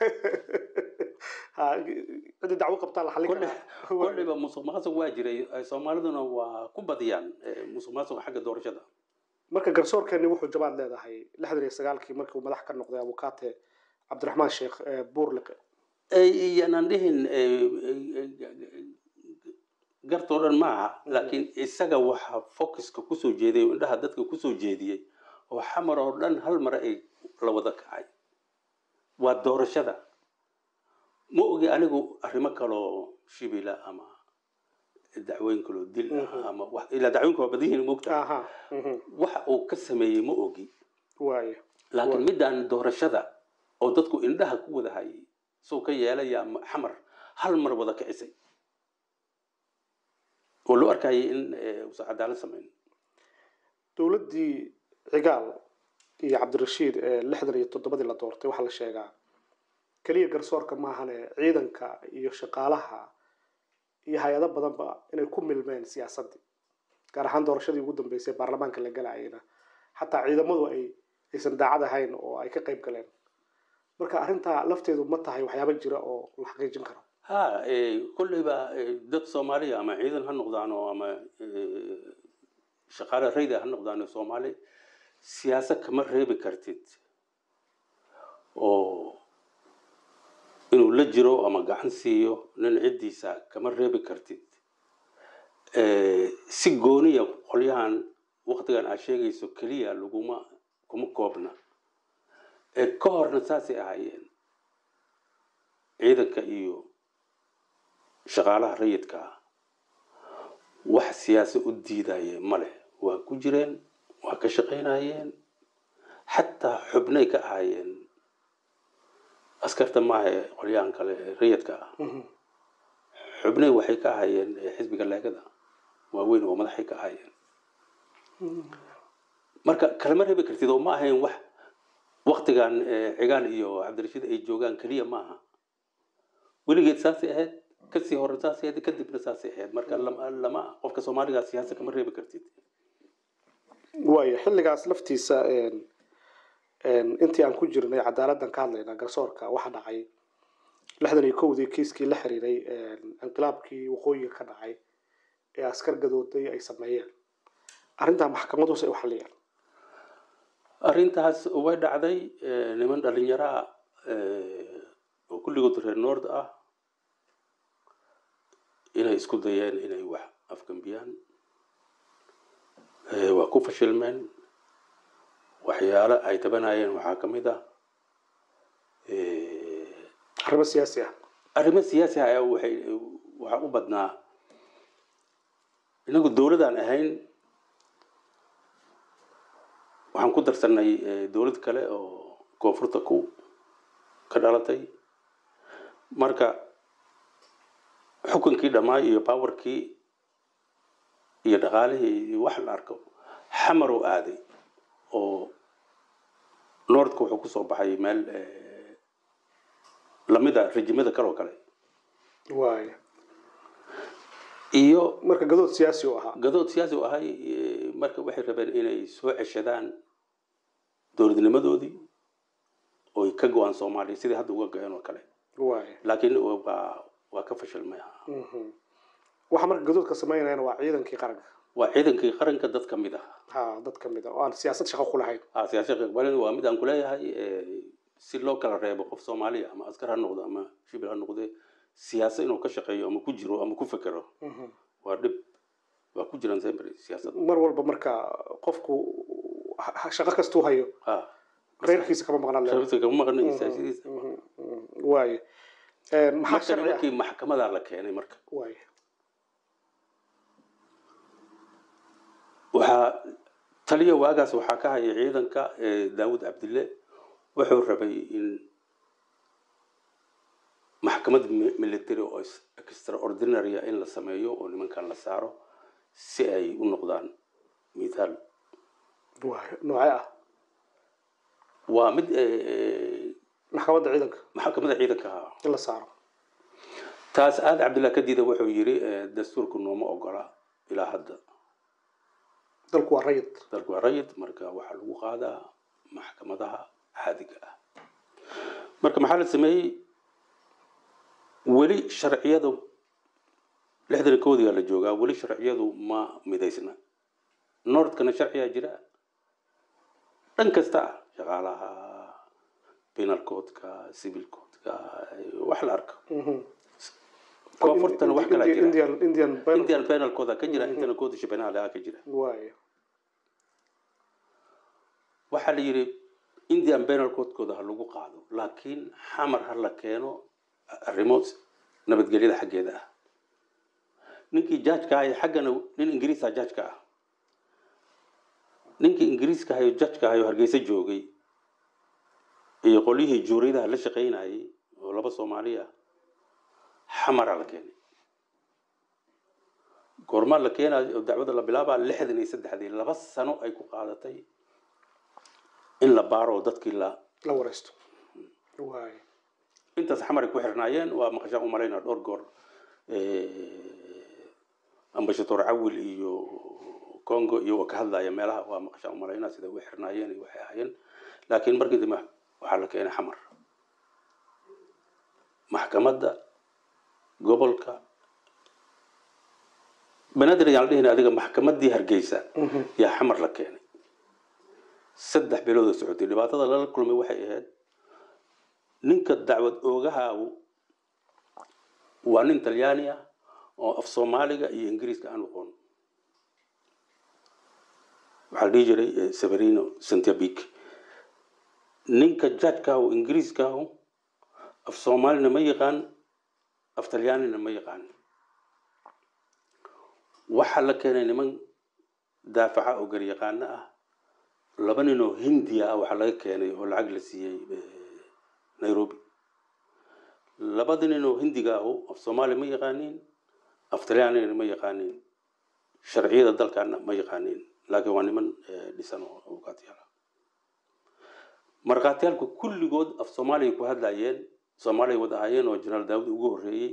ha cidii dacwo qabtaa la xallin Kolle- karaa kolliba musuq maasuq waa jiray eh, soomaaliduna waa ku badiyaan eh, musuq maasuq xagga doorashada marka garsoorkeeni wuxuu jabaad leedahay lixdan iyo sagaalkii markii uu madax ka noqday abukaate cabdiraxmaan sheekh ee buurliqe iyanan dhihin eh, eh, gartoo dhan maaha laakiin isaga waxaa focuska kusoo jeeday oo indhaha dadka kusoo jeediyey oo xamar oo dhan hal mar ay la wada kacay waa doorashada ma ogi anigu arrimo kaloo shibila ama dacwooyin kaloo dil ah ama wax ilaa dacwooyinka waa badan yihiin moogta aha mhm. waxa uu ka sameeyey ma ogi waaya laakiin midaan doorashada oo dadku indhaha ku wada hayay soo ka yeelayaa ma- xamar hal mar wada kicisay oo loo arkayay in eh, uusan cadaalad samayn dowladdii cigaal iyo cabdirashiid ee lixdan iyo toddobadii la doortay waxaa la sheegaa keliya garsoorka maahane ciidanka iyo shaqaalaha iyo hay-ado badanba inay ku milmeen siyaasaddii gaar ahaan doorashadii ugu dambeysay baarlamaanka la galayayna xataa ciidamadu ay aysan daacad ahayn oo ay ka qayb galeen marka arrintaa lafteedu ma tahay waxyaabo jira oo la xaqiijin karo ha eh, kolleyba eh, dad soomaaliya ama ciidan ha noqdaano ama eh, shaqaale rayda ha noqdaano soomaali siyaasad kama reebi kartid oo inuu la jiro ama gacan siiyo nin ciddiisa kama reebi kartid Eh, si gooniya qolyahan waqtigan aad sheegayso keliya laguma kuma koobna ee ka horna saasay ahaayeen ciidanka iyo shaqaalaha rayidka ah wax siyaasa u diidaye male waa ku jireen waa ka shaqaynayeen xataa xubnay ka ahaayeen askarta maaha ee qolyahan kale ee rayidka ah xubnay waxay ka ahaayeen eh, xisbiga leegada waaweyn oo madaxay ka ahaayeen marka kalama reebi kartid oo ma ahayn wax waktigan eh, cigaal iyo cabdirashiid ay joogaan keliya maaha weligeed saasay ahayd kasii hore saasay ahayd kadibna saasay ahayd marka lama lama qofka soomaaliga siyaasa kama reebi kartid waayo xilligaas laftiisa een- een intii aan ku jirnay cadaaladdan ka hadlaynaa garsoorka waxa dhacay lixdan iyo kowdii kiiskii la xiriiray een, inqilaabkii waqooyiga ka dhacay ee askar gadooday ay sameeyeen arrintaa maxkamaduhus ay u xalliyeen arrintaas way dhacday eh, niman dhalinyaro ah eh, oo kulligood reer noord ah inay isku dayeen inay wax afgambiyaan Eh, waa ku fashilmeen waxyaalo ay tabanayeen waxaa ka mid ah eh, arrimo siyaasi ah arrimo siyaasi ah ayaa waxay waxaa u badnaa inagu dowladaan ahayn waxaan ku darsanay eh, dowlad kale oo koonfurta ku ka dhalatay marka xukunkii dhammaay iyo powerkii iyo dhaqaalihii iyo wax la arko xamar u aaday oo noordka wuxuu kusoo baxay meel eh, lamida rejimada kale oo kale waayo iyo marka gadood siyaasi u ahaa gadood siyaasi u ahay eh, marka waxay rabeen inay soo ceshadaan dowladnimadoodii oy ka go-aan soomaaliya sidii hadda uga go-een oo kale waayo laakiin waa waa ka fashilmay Mhm. waxa marka gadoodka sameynayana waa ciidankii qaranka waa ciidankii qaranka dad ka mid ah ha dad ka mid a oo aan siyaasad shaqo ku lahayn ah siyaasad iqbaalin waa mid aan kuleeyahay eh, si loo kala reebo qof soomaaliya ama askar ha noqdo ama shibil ha noqde siyaasad inuu ka shaqeeyo ama ku jiro ama ku fekero Mhm. waa dhib waa ku jiraan sember siyaasad mar walba marka qofku ha- ha- shaqo kastuu hayo ha reerkiisa kama maqnaan leedahay. sharafta kama maqnay siyaasadiisa Mhm, mhm. waayo Een, maxaa marka sharci ah nimankii maxkamadaa la keenay marka waay waxaa taliya waagaas waxaa ka haya ciidanka eh, daawud cabdille wuxuu rabay in maxkamad mi- military oo is- extraordinary ah in la sameeyo oo nimankan la saaro si ay u noqdaan mithaal waay noocee ah waa mid eh, maxkamadda ciidanka maxkamada ciidanka ahaa in la saaro taas aad cabdillah kadida wuxuu yidhi eh, dastuurku nooma ogola ilaa hadda dalku waa rayid dalku waa rayid marka waxaa lagu qaadaa maxkamadaha caadiga ah marka maxaa la sameeyey weli sharciyadu lixdan koodigaa la joogaa weli sharciyadu ma midaysna nordkana sharciyaa jira dhan kasta ah shaqaalaha penal codeka civil codeka wax la arko Mhm. koonfurtana wax kalaa jira indian indian penal- indian penal code ka jira intana code shabenaha ka jira waay waxaa la yidhi indian penal codekooda ha lagu qaado laakiin xamar ha la keeno arrimo nabadgelyada xaggeeda ah ninkii jajka ahayo xaggana nin ingiriisa jajka ah ninkii ingiriiska ahayo jajka ahayo hargeysa joogay iyo qolyihii juuriyadaha la shaqaynayay oo laba soomaali ah xamara la keenay goormaa la keenayo oo dacwada la bilaabaa lixdan iyo saddexdii laba sano ay ku qaadatay in la baaro oo dadkii la la wareysto waay intaas xamar ay ku xirnaayeen waa maqashaan u malaynaa dhowr goor ambashadoor cawil iyo congo iyo waa ka hadlaya meelaha waa maqashaan u malaynaa sida u xirnaayeen iyo waxay ahaayeen laakiin markii dambe waxaa la keenay xamar maxkamadda gobolka banaadir ayaan la dhihin adiga maxkamaddii hargeysa yaa xamar la keenay saddex bilood oo socotay dhibaatada lala kulmay waxay ahayd ninka dacwad oogaha waa nin talyaani ah oo af soomaaliga iyo ingiriiska aan aqoon waxaa la dhihi jiray eh, severino santabic ninka jajkaahu ingiriiskaahu af soomaalina ma yaqaan af talyaanina ma yaqaan waxaa la keenay niman daafaca oo garyaqaano ah laba nin oo hindiya ah waxaa laga keenay oo lacag la siiyey eh, nairobi labada nin oo hindiga ahu af soomaali ma yaqaaniin af talyaanina ma yaqaaniin sharciyada dalkana ma yaqaaniin laakiin waa niman eh, dhisan oo abukaatiyaal ah markhaatiyaalku kulligood af soomaaliya ku hadlayeen soomaaliya wada ahaayeen oo jenaraal daawud ugu horreeyey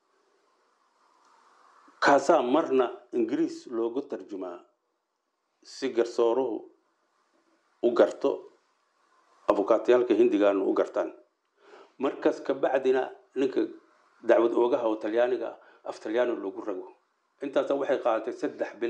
kaasaa marna ingiriis loogu tarjumaa si garsooruhu u garto abukaatiyaalka hindigaana u gartaan markaas ka bacdina ninka dacwad oogaha oo talyaaniga ah, af talyaani loogu rago intaasa waxay qaadatay saddex bil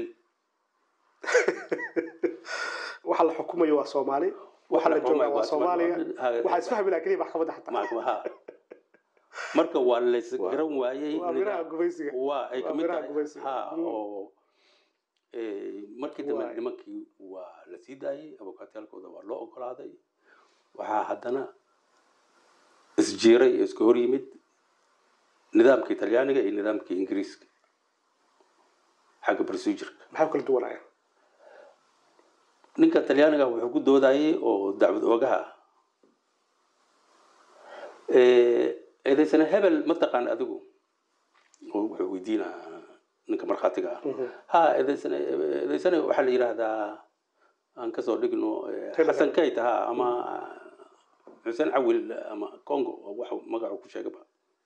waxa la xukumayo waa soomaali waxa la joogaa waa soomaaliya waxaa isfahmi laha keliya maxkamadda xataa Ma- ha. marka waa lays garan waayey waa miraha nidaam- gumaysiga waa ay waa kamid miraha tahay gumaysiga. ha Mm. oo eh, markii dambe Waay. nimankii waa la sii daayey abukaatiyaalkooda waa loo ogolaaday waxaa haddana isjiiray oo iska hor yimid nidaamkii talyaaniga iyo nidaamkii ingiriiska xagga procedureka maxay u kala duwanayaan ninka talyaaniga wuxuu ku doodayay oo dacwad oogaha ah Eh, eedaysana hebel ma taqaan adigu oo wuxuu weydiinaa ninka markhaatiga ah ha eedaysana eedaysana waxaa la yidhaahdaa aan kasoo dhigno eh, Hebel. xasan kayt ha ama xuseen cawil ama congo oo wax magacu ku sheegaba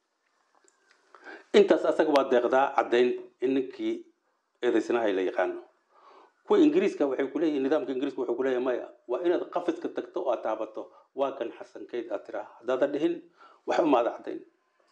intaas asaga waa deeqdaa caddayn in ninkii eedaysanaha la yaqaano kuwa ingiriiska waxay kuleeyihin nidaamka ingiriiska wuxuu kuleeyahay maya waa inaad qafiska tagto oo aad taabato waa kan xasan kayd aad tiraa haddaadan dhihin wax umaada caddayn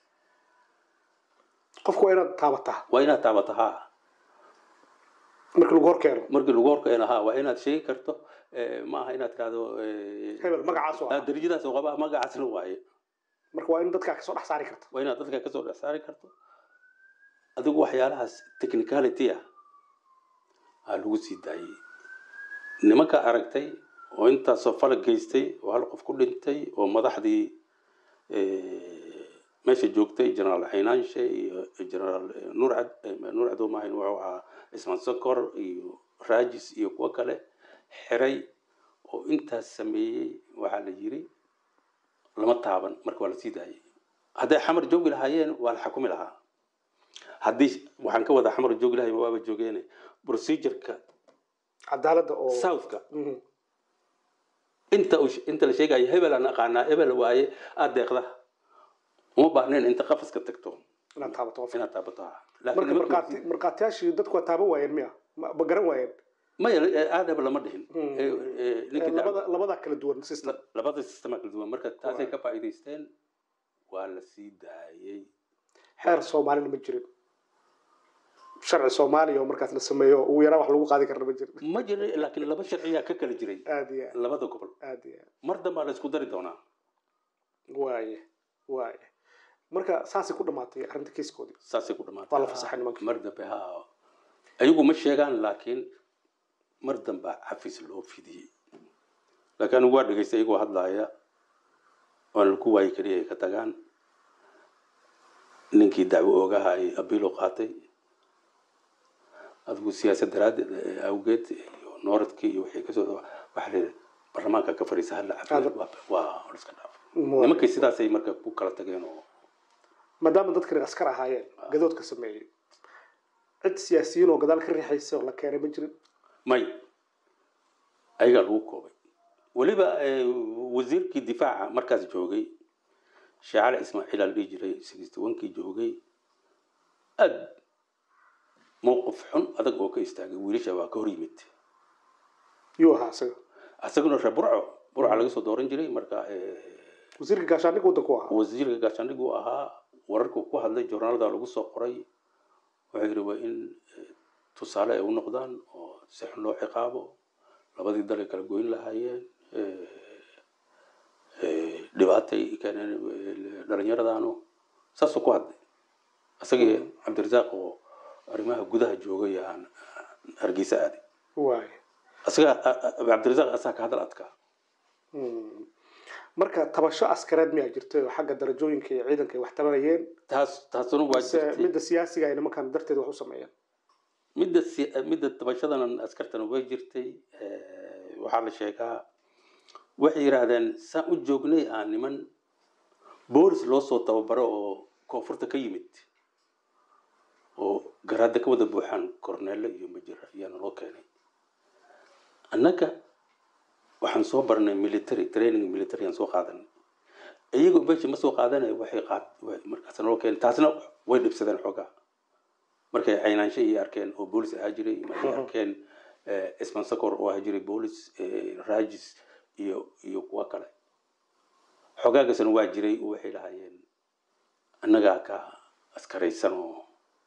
qofku waa inaad taabataa waa inaad taabato ha markii lagu hor keeno markii lagu horkeeno ha waa inaad sheegi karto eh, ma aha inaad tirahdo eh, hebel magacaas oo ah, ah darajadaas oo qaba magacaasna waaye marka waa in dadkaa kasoo dhex saari karta waa inaad dadka kasoo dhex saari karto adigu waxyaalahaas technicality ah aa lagu sii daayey nimanka aragtay oo intaasoo falag geystay oo hal qof ku dhintay oo madaxdii eh, meesha joogtay generaal xaynaanshe iyo generaal nuur cad nuur cadow maahayn wuxuu ahaa cismaan sokor iyo raajis iyo kuwo kale xiray oo intaas sameeyey waxaa la yiri lama taaban marka waa la sii daayay hadday xamar joogi lahaayeen waa la xakumi lahaa haddii waxaan ka wadaa xamar joogi lahayen waaba joogeene procedureka cadaaladda oo southka Mhm. inta uu- inta la sheegayo hebel aan aqaanaa hebel waaye aad deeqda uma baahnayn inta qafaska tagto inaad taabato qof inaad taabato ha marka laakiin markaati nimankii- markhaatiyaashii dadku waa taaban waayeen miya ma ma garan waayeen maya aadaba lama dhihin Mm. Eh, eh, ninkii dac- labada labadaa kala duwan system la- labada sistema kala duwan marka taasay Waa. ka faa'iidaysteen waa la sii daayey xeer soomaalina ma jirin sharci soomaaliya oo markaas la sameeyo ugu yaraa wax lagu qaadi karna ma jirin ma jira laakiin laba sharciyaa ka kala jiray aad iyo aad labada gobol aad iyo aad mar dambaa la isku dari doonaa waaye waaye marka saasay ku dhamaatay arrinta kiiskoodii saasay ku dhamaatay Waa la fasaxay nimanka. mar dambe ha ayagu ma sheegaan laakiin mar dambaa xafiis loo fidiyey laakiin anigu waa dhegaystay iyagoo hadlaaya waana ku waayi keliya ay ka tagaan ninkii dacwo oogaha ay abiilo qaatay adigu siyaasad daraaddeed eh, awgeed iyo nooradkii iyo wixii kasoo waxaa la yidhi baarlamaanka ka fadhiisa hala cafiyo waa waa iska dhaaf nimankii sidaasay marka ku kala tageen oo maadaama dadkani askar ahaayeen gadoodka sameeyey cid siyaasiyiin oo gadaal ka riixaysa oo la keenay ma jirin may ayagaa lagu koobay weliba eh, wasiirkii difaaca markaas joogay sheekh cali ismaaciil aa la dhihi jiray sixty onkii joogay aad mowqif xun adag oo ka istaagay wiilasha waa ka hor yimid yuu ahaa isaga isaguna reer burco burca laga soo dooran jiray marka eh, wasiirka gaashaandhigga waddanku ahaa wasiirka gaashaandhig uu ahaa wararku ku hadlay joornaalada lagu soo qoray wuxuu yidhi waa in eh, tusaale ay u noqdaan oo si xun loo ciqaabo labadii dal ay kala goyn lahaayeen eh, eh, dhibaatay keeneen eh, dhallinyaradanu saasuu ku hadlay isagii cabdirasaaq oo arrimaha gudaha joogay aan hargeysa aaday waaye isaga cabdirasaaq asaa ka hadal adkaa Mm. marka tabasho askareed miyaa jirtay oo xagga darajooyinka iyo ciidanka ay wax tabanayeen taas taasuna waa mise jirtay midda siyaasiga ay nimankan darteed wax u sameeyeen midda si- midda tabashadan askartana way jirtay Eh, waxaa la sheegaa waxay yidhaahdeen saan u joognay aan niman boolis loo soo tababaro oo koonfurta ka yimid oo garaada ka wada buuxaan korneele iyo majira ayaana loo keenay annaga waxaan soo barnay military training military aan soo qaadanay iyagoo meesha ma soo qaadanay waxay qaad wa- markaas naloo keenay taasna way dhibsadeen xoogaa markay caynaansho iyo arkeen oo boolis ahaa jiray markay Mhm. arkeen eh, ismaan sakor oo ahaa jiray boolis eh, raajis iyo iyo kuwa kale xogaagasna waa jiray oo waxay lahaayeen annagaa ka askaraysan oo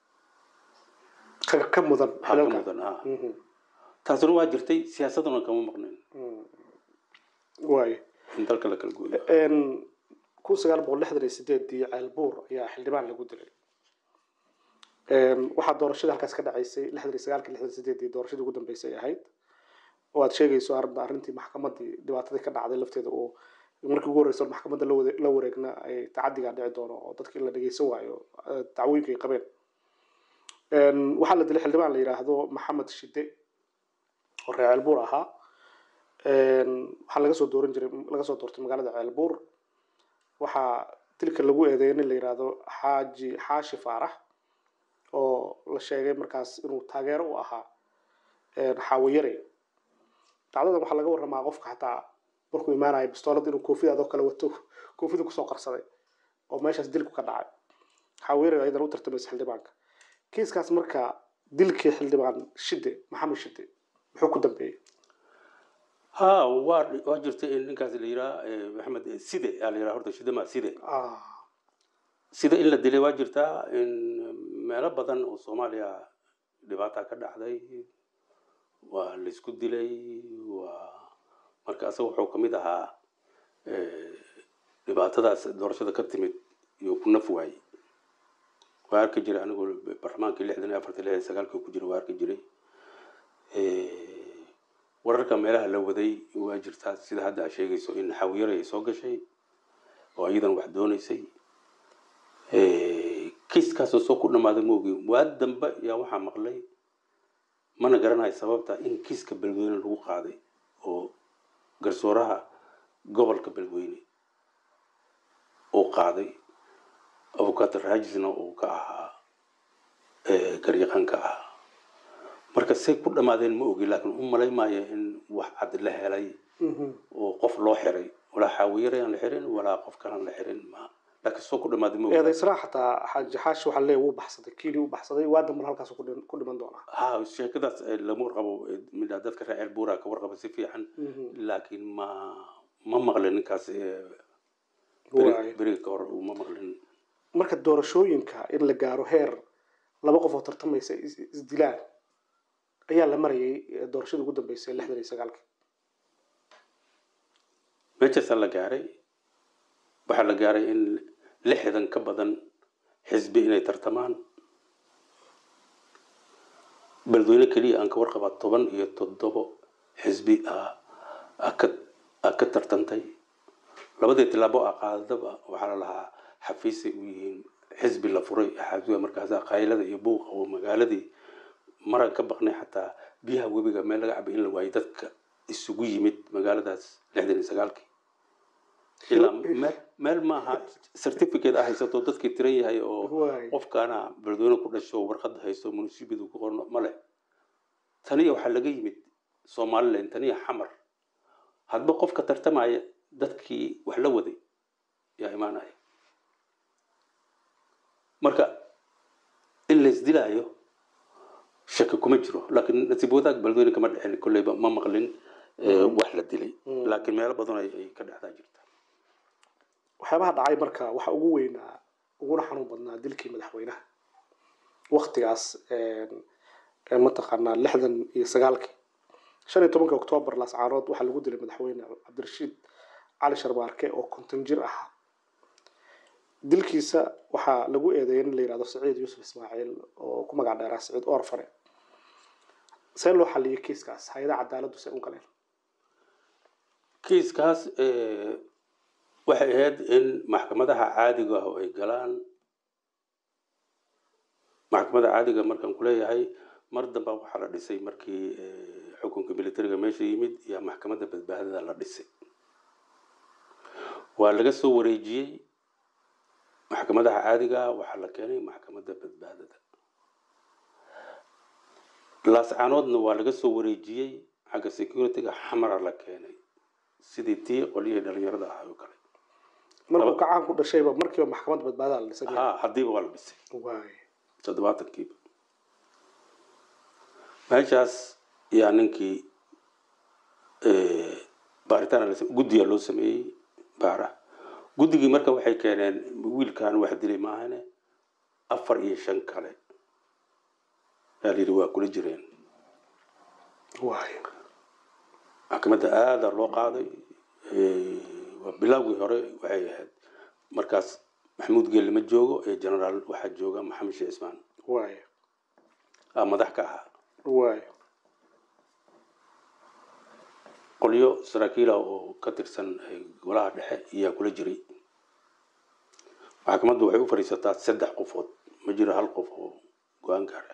ka ka mudan waxaa ka xilalka mudan ah Mhm. taasuna waa jirtay siyaasaduna kama maqnayn Mm. waaye in dalka la kala gooyo Een, kun sagaal boqol lixdan iyo sideedii ceelbuur ayaa xildhibaan lagu dilay Een, waxaa doorashada halkaas ka dhacaysay lixdan iyo sagaalkii lixdan iyo sideedii doorashadii ugu dambeysay ay ahayd oo aad sheegayso arrinta arrintii maxkamadii dhibaatadii ka dhacday lafteeda oo markii ugu horreysa maxkamadda la wade- la wareegna ay tacadigaa dhici doono oo dadka in la dhegeysan waayo eh, dacwooyinka ay qabeen Een, waxaa la dilay xildhibaan la yidhaahdo maxamed shide oo reer ceelbuur ahaa Een, waxaa laga soo dooran jiray laga soo doortay magaalada ceelbuur waxaa dilka lagu eedeeyay nin la yidhaahdo xaaji xaashi faarax oo la sheegay markaas inuu taageero u ahaa een, xaawayare dacdadan waxaa laga waramaa qofka xataa markuu imaanayo bistoolad inuu koofidaadoo kale wato koofida kusoo qarsaday oo meeshaas dilku ka dhacay xaawayare ayadana u tartamaysa xildhibaanka kiiskaas marka dilkii xildhibaan shide maxamed shide muxuu ku dambeeyey ha waa waa jirtay in ninkaas la yiraa maxamed side aa la yiraa horta shidama side Ah, sida in la dilay waa jirtaa in meelo badan oo soomaaliya dhibaata ka dhacday waa la isku dilay waa marka asaga wuxuu ka mid ahaa eh, dhibaatadaas doorashada ka timid iyo ku naf waayey waa arki jiray anigoo barlamaankii lixdan iyo afartan lixdan iyo sagaalkii ku jira waa arki jiray Eh, wararka meelaha la waday waa jirtaa sida hadda aad sheegayso in xawiyare ay soo gashay oo iyadan wax doonaysay kiiskaasoo soo ku dhammaaday ma ogin waa dambe yaa waxaa maqlay mana garanayo sababta in kiiska beledweyne lagu qaaday oo garsooraha gobolka beledweyne uu qaaday abukato raajisna uu ka ahaa garyaqaan ka ahaa marka say ku dhammaadeen ma ogi laakiin u malay maayo in wax cad la helay oo qof loo xiray walaa xaawiyarayaan la xirin walaa qof kalaan la xirin ma laakiin soo ku dhammaaday ma ogi eedaysnaa xataa xaaji xaashi waxaa leeyahay wuu baxsaday kiili u baxsaday waa damban halkaas ku dhin- ku dhiman doonaa ha sheekadaas eh, lama warqabo eh, midna dadka reer buura ka warqaba si fiican laakiin ma ma maqlin ninkaas eh, beri- Waay. beriga ka hor ma maqlin marka doorashooyinka in la gaaro heer laba qof oo tartamaysa is- isdilaan ayaa la marayay eh, doorashadii ugu dambeysay lixdan iyo sagaalkii meeshaasaa la gaaray waxaa la gaaray in lixdan ka badan xisbi inay tartamaan beledweyne keliya aan ka warqabaa toban iyo toddobo xisbi ah ah ka ah ka tartantay labadii tilaabo a qaadadaba waxaa la lahaa xafiisay u yihiin xisbi la furay xaafisiga markaas qaylada iyo buuqa oo magaaladii maran ka baqnay xataa biyaha webiga meel laga cabay in la waayay dadka isugu yimid magaaladaas lixdan iyo sagaalkii ilaa meel meel maaha certificate ah haysato dadkii tiran yahay oo Waay. qofkaana beledweyne ku dhasho warqad haysto munisibadu ku qorno male taniya waxaa laga yimid somalilan taniya xamar hadba qofka tartamaya dadkii wax la waday yaa imaanaya marka in laysdilaayo shaki kuma jiro laakiin nasiib wadaag beledweyne kama dhicin kolleyba ma maqlin eh, wax la dilay laakiin meelo badan ay ay ka dhexdaa jirta waxyaabaha dhacay marka waxa ugu weynaa uguna xanuun badnaa dilkii madaxweynaha waktigaas een, een mataqaanaa lixdan iyo sagaalkii shan iyo tobanka oktoobar laascaanood waxaa lagu dilay madaxweyne cabdirashiid cali sharbaarke oo konton jir ah dilkiisa waxaa lagu eedeeyay in la yidhahdo saciid yuusuf ismaaciil oo ku magac dheeraa saciid orfare see loo xaliyay kiiskaas hay-adaha cadaaladdu se u galeen kiiskaas eh, waxay ahayd in maxkamadaha caadiga ah oo ay galaan maxkamadda caadiga markaan kuleeyahay mar damba waxaa la dhisay markii eh, xukunka militariga meesha yimid iyo maxkamadda badbaadada la dhisay waa laga soo wareejiyey maxkamadaha caadiga ah waxaa la keenay maxkamadda badbaadada laascaanoodna waa laga soo wareejiyey xagga securityga xamara la keenay sidii tii qolyihii dhalinyarada ahaa oo kale markuu kacaan ku dhashayba markiiba maxkamadda badbaadada la dhisay ha haddiiba waa la dhisay waay toddobaatankiiba meeshaas yaa ninkii eh, baaritaan la sam- guddiga loo sameeyey baara guddigii marka waxay keeneen wiilkan wax dilay maahane afar iyo shan kale yaa layidhi waa kula jireen waay maxkamadda aada loo qaaday Eh, waa bilowgii hore waxay ahayd markaas maxamuud geelle ma joogo ee generaal waxaa jooga maxamed sheekh ismaan waay aa madax ka ahaa waay qolyo saraakiila oo ka tirsan eh, golaha dhexe ayaa kula jiray maxkamaddu waxay u fadhiisataa saddex qofood ma jiro hal qof oo go-aan gaara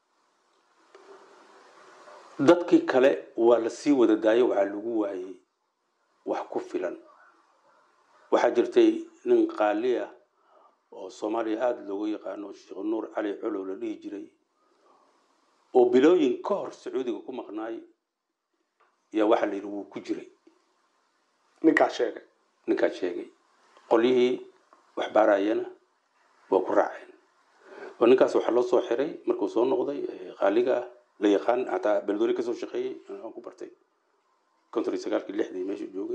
dadkii kale waa la sii wada daayo waxaa lagu waayey wax ku filan waxaa jirtay nin qaali ah oo soomaaliya aada loogu yaqaano sheekh nuur cali colow la dhihi jiray oo bilooyin ka hor sacuudiga ku maqnaay yaa waxaa la yidhi wuu ku jiray ninkaa sheegay ninkaa sheegay qolyihii wax baarayana waa ku raaceen oo ninkaas waxaa loo soo xiray markuu soo noqday eh, qaaliga ah la yaqaan hataa beledweyne kasoo shaqeeyey aan ku bartay konton iyo sagaalkii lixdii meesha joogay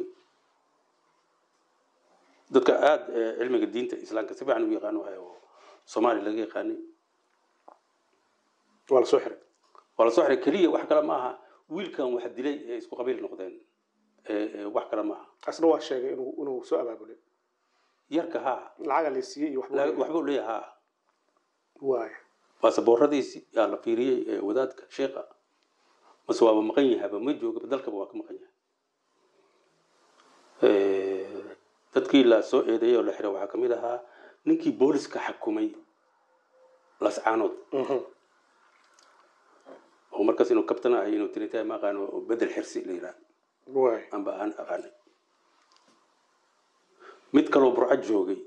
dadka aada eh, cilmiga diinta islaamka si fiican u yaqaano wahay oo soomaaliya laga yaqaanay waa la soo xiray waa la soo xiray keliya wax kale ma aha wiilkan wax dilay ee isku qabiil noqdeen ee ee wax kale ma aha asna waa sheegay inuu inuu soo abaabulay yarka haa lacaga la siiyey iyo waxba la- waxbuu leeyahay haa waay baasabooradiisi yaa la fiiriyey ee wadaadka sheekha mase waaba maqan yahaba ma joogaba dalkaba waa ka maqan yahay Eh, dadkii la soo eedeeyey oo la xiray waxaa kamid ahaa ninkii booliska xakumay lascaanood Mhm. oo markaas inuu kabtan ahay inuu tinitahay ma aqaano oo bedel xirsi la yidhaha waay amba aan aqaanay mid kaloo burco joogay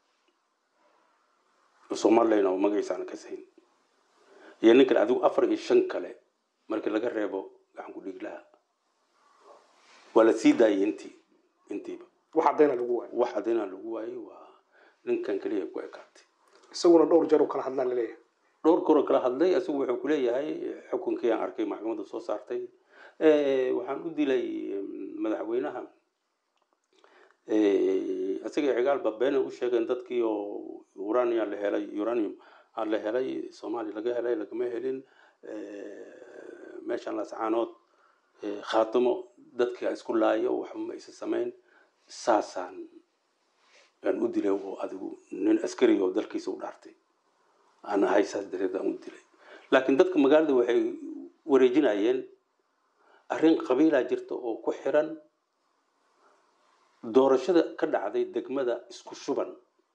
oo somalilan oo magaciisa aan kasayn iyo nin kale adigu afar iyo shan kale markii laga reebo gacan ku dhiglaha waa la sii daayay intii intiiba wax caddayna lagu waayay wax caddaynaa lagu waayey waa ninkan keliya ku ekaatay isaguna dhowr jeer u kala hadlaan laleeyahay dhowr koroo kala hadlay isagu wuxuu kuleeyahay xukunkii aan arkay maxkamadda soo saartay Eh, waxaan u dilay mm, madaxweynaha Eh, isaga cigaalba beena u sheegeen dadkii oo uranium la helay uranium aan la helay soomaaliya laga helay lagama helin Eh, meeshan lascaanood eh, khaatimo dadka isku laayo waxba ma isa samayn saasaan aan u dilay oo adigu nin askari oo dalkiisa u dhaartay aan ahay saas dareed aan u dilay laakiin dadka magaalada waxay wareejinayeen arrin qabiilaa jirta oo ku xiran doorashada ka dhacday degmada isku shuban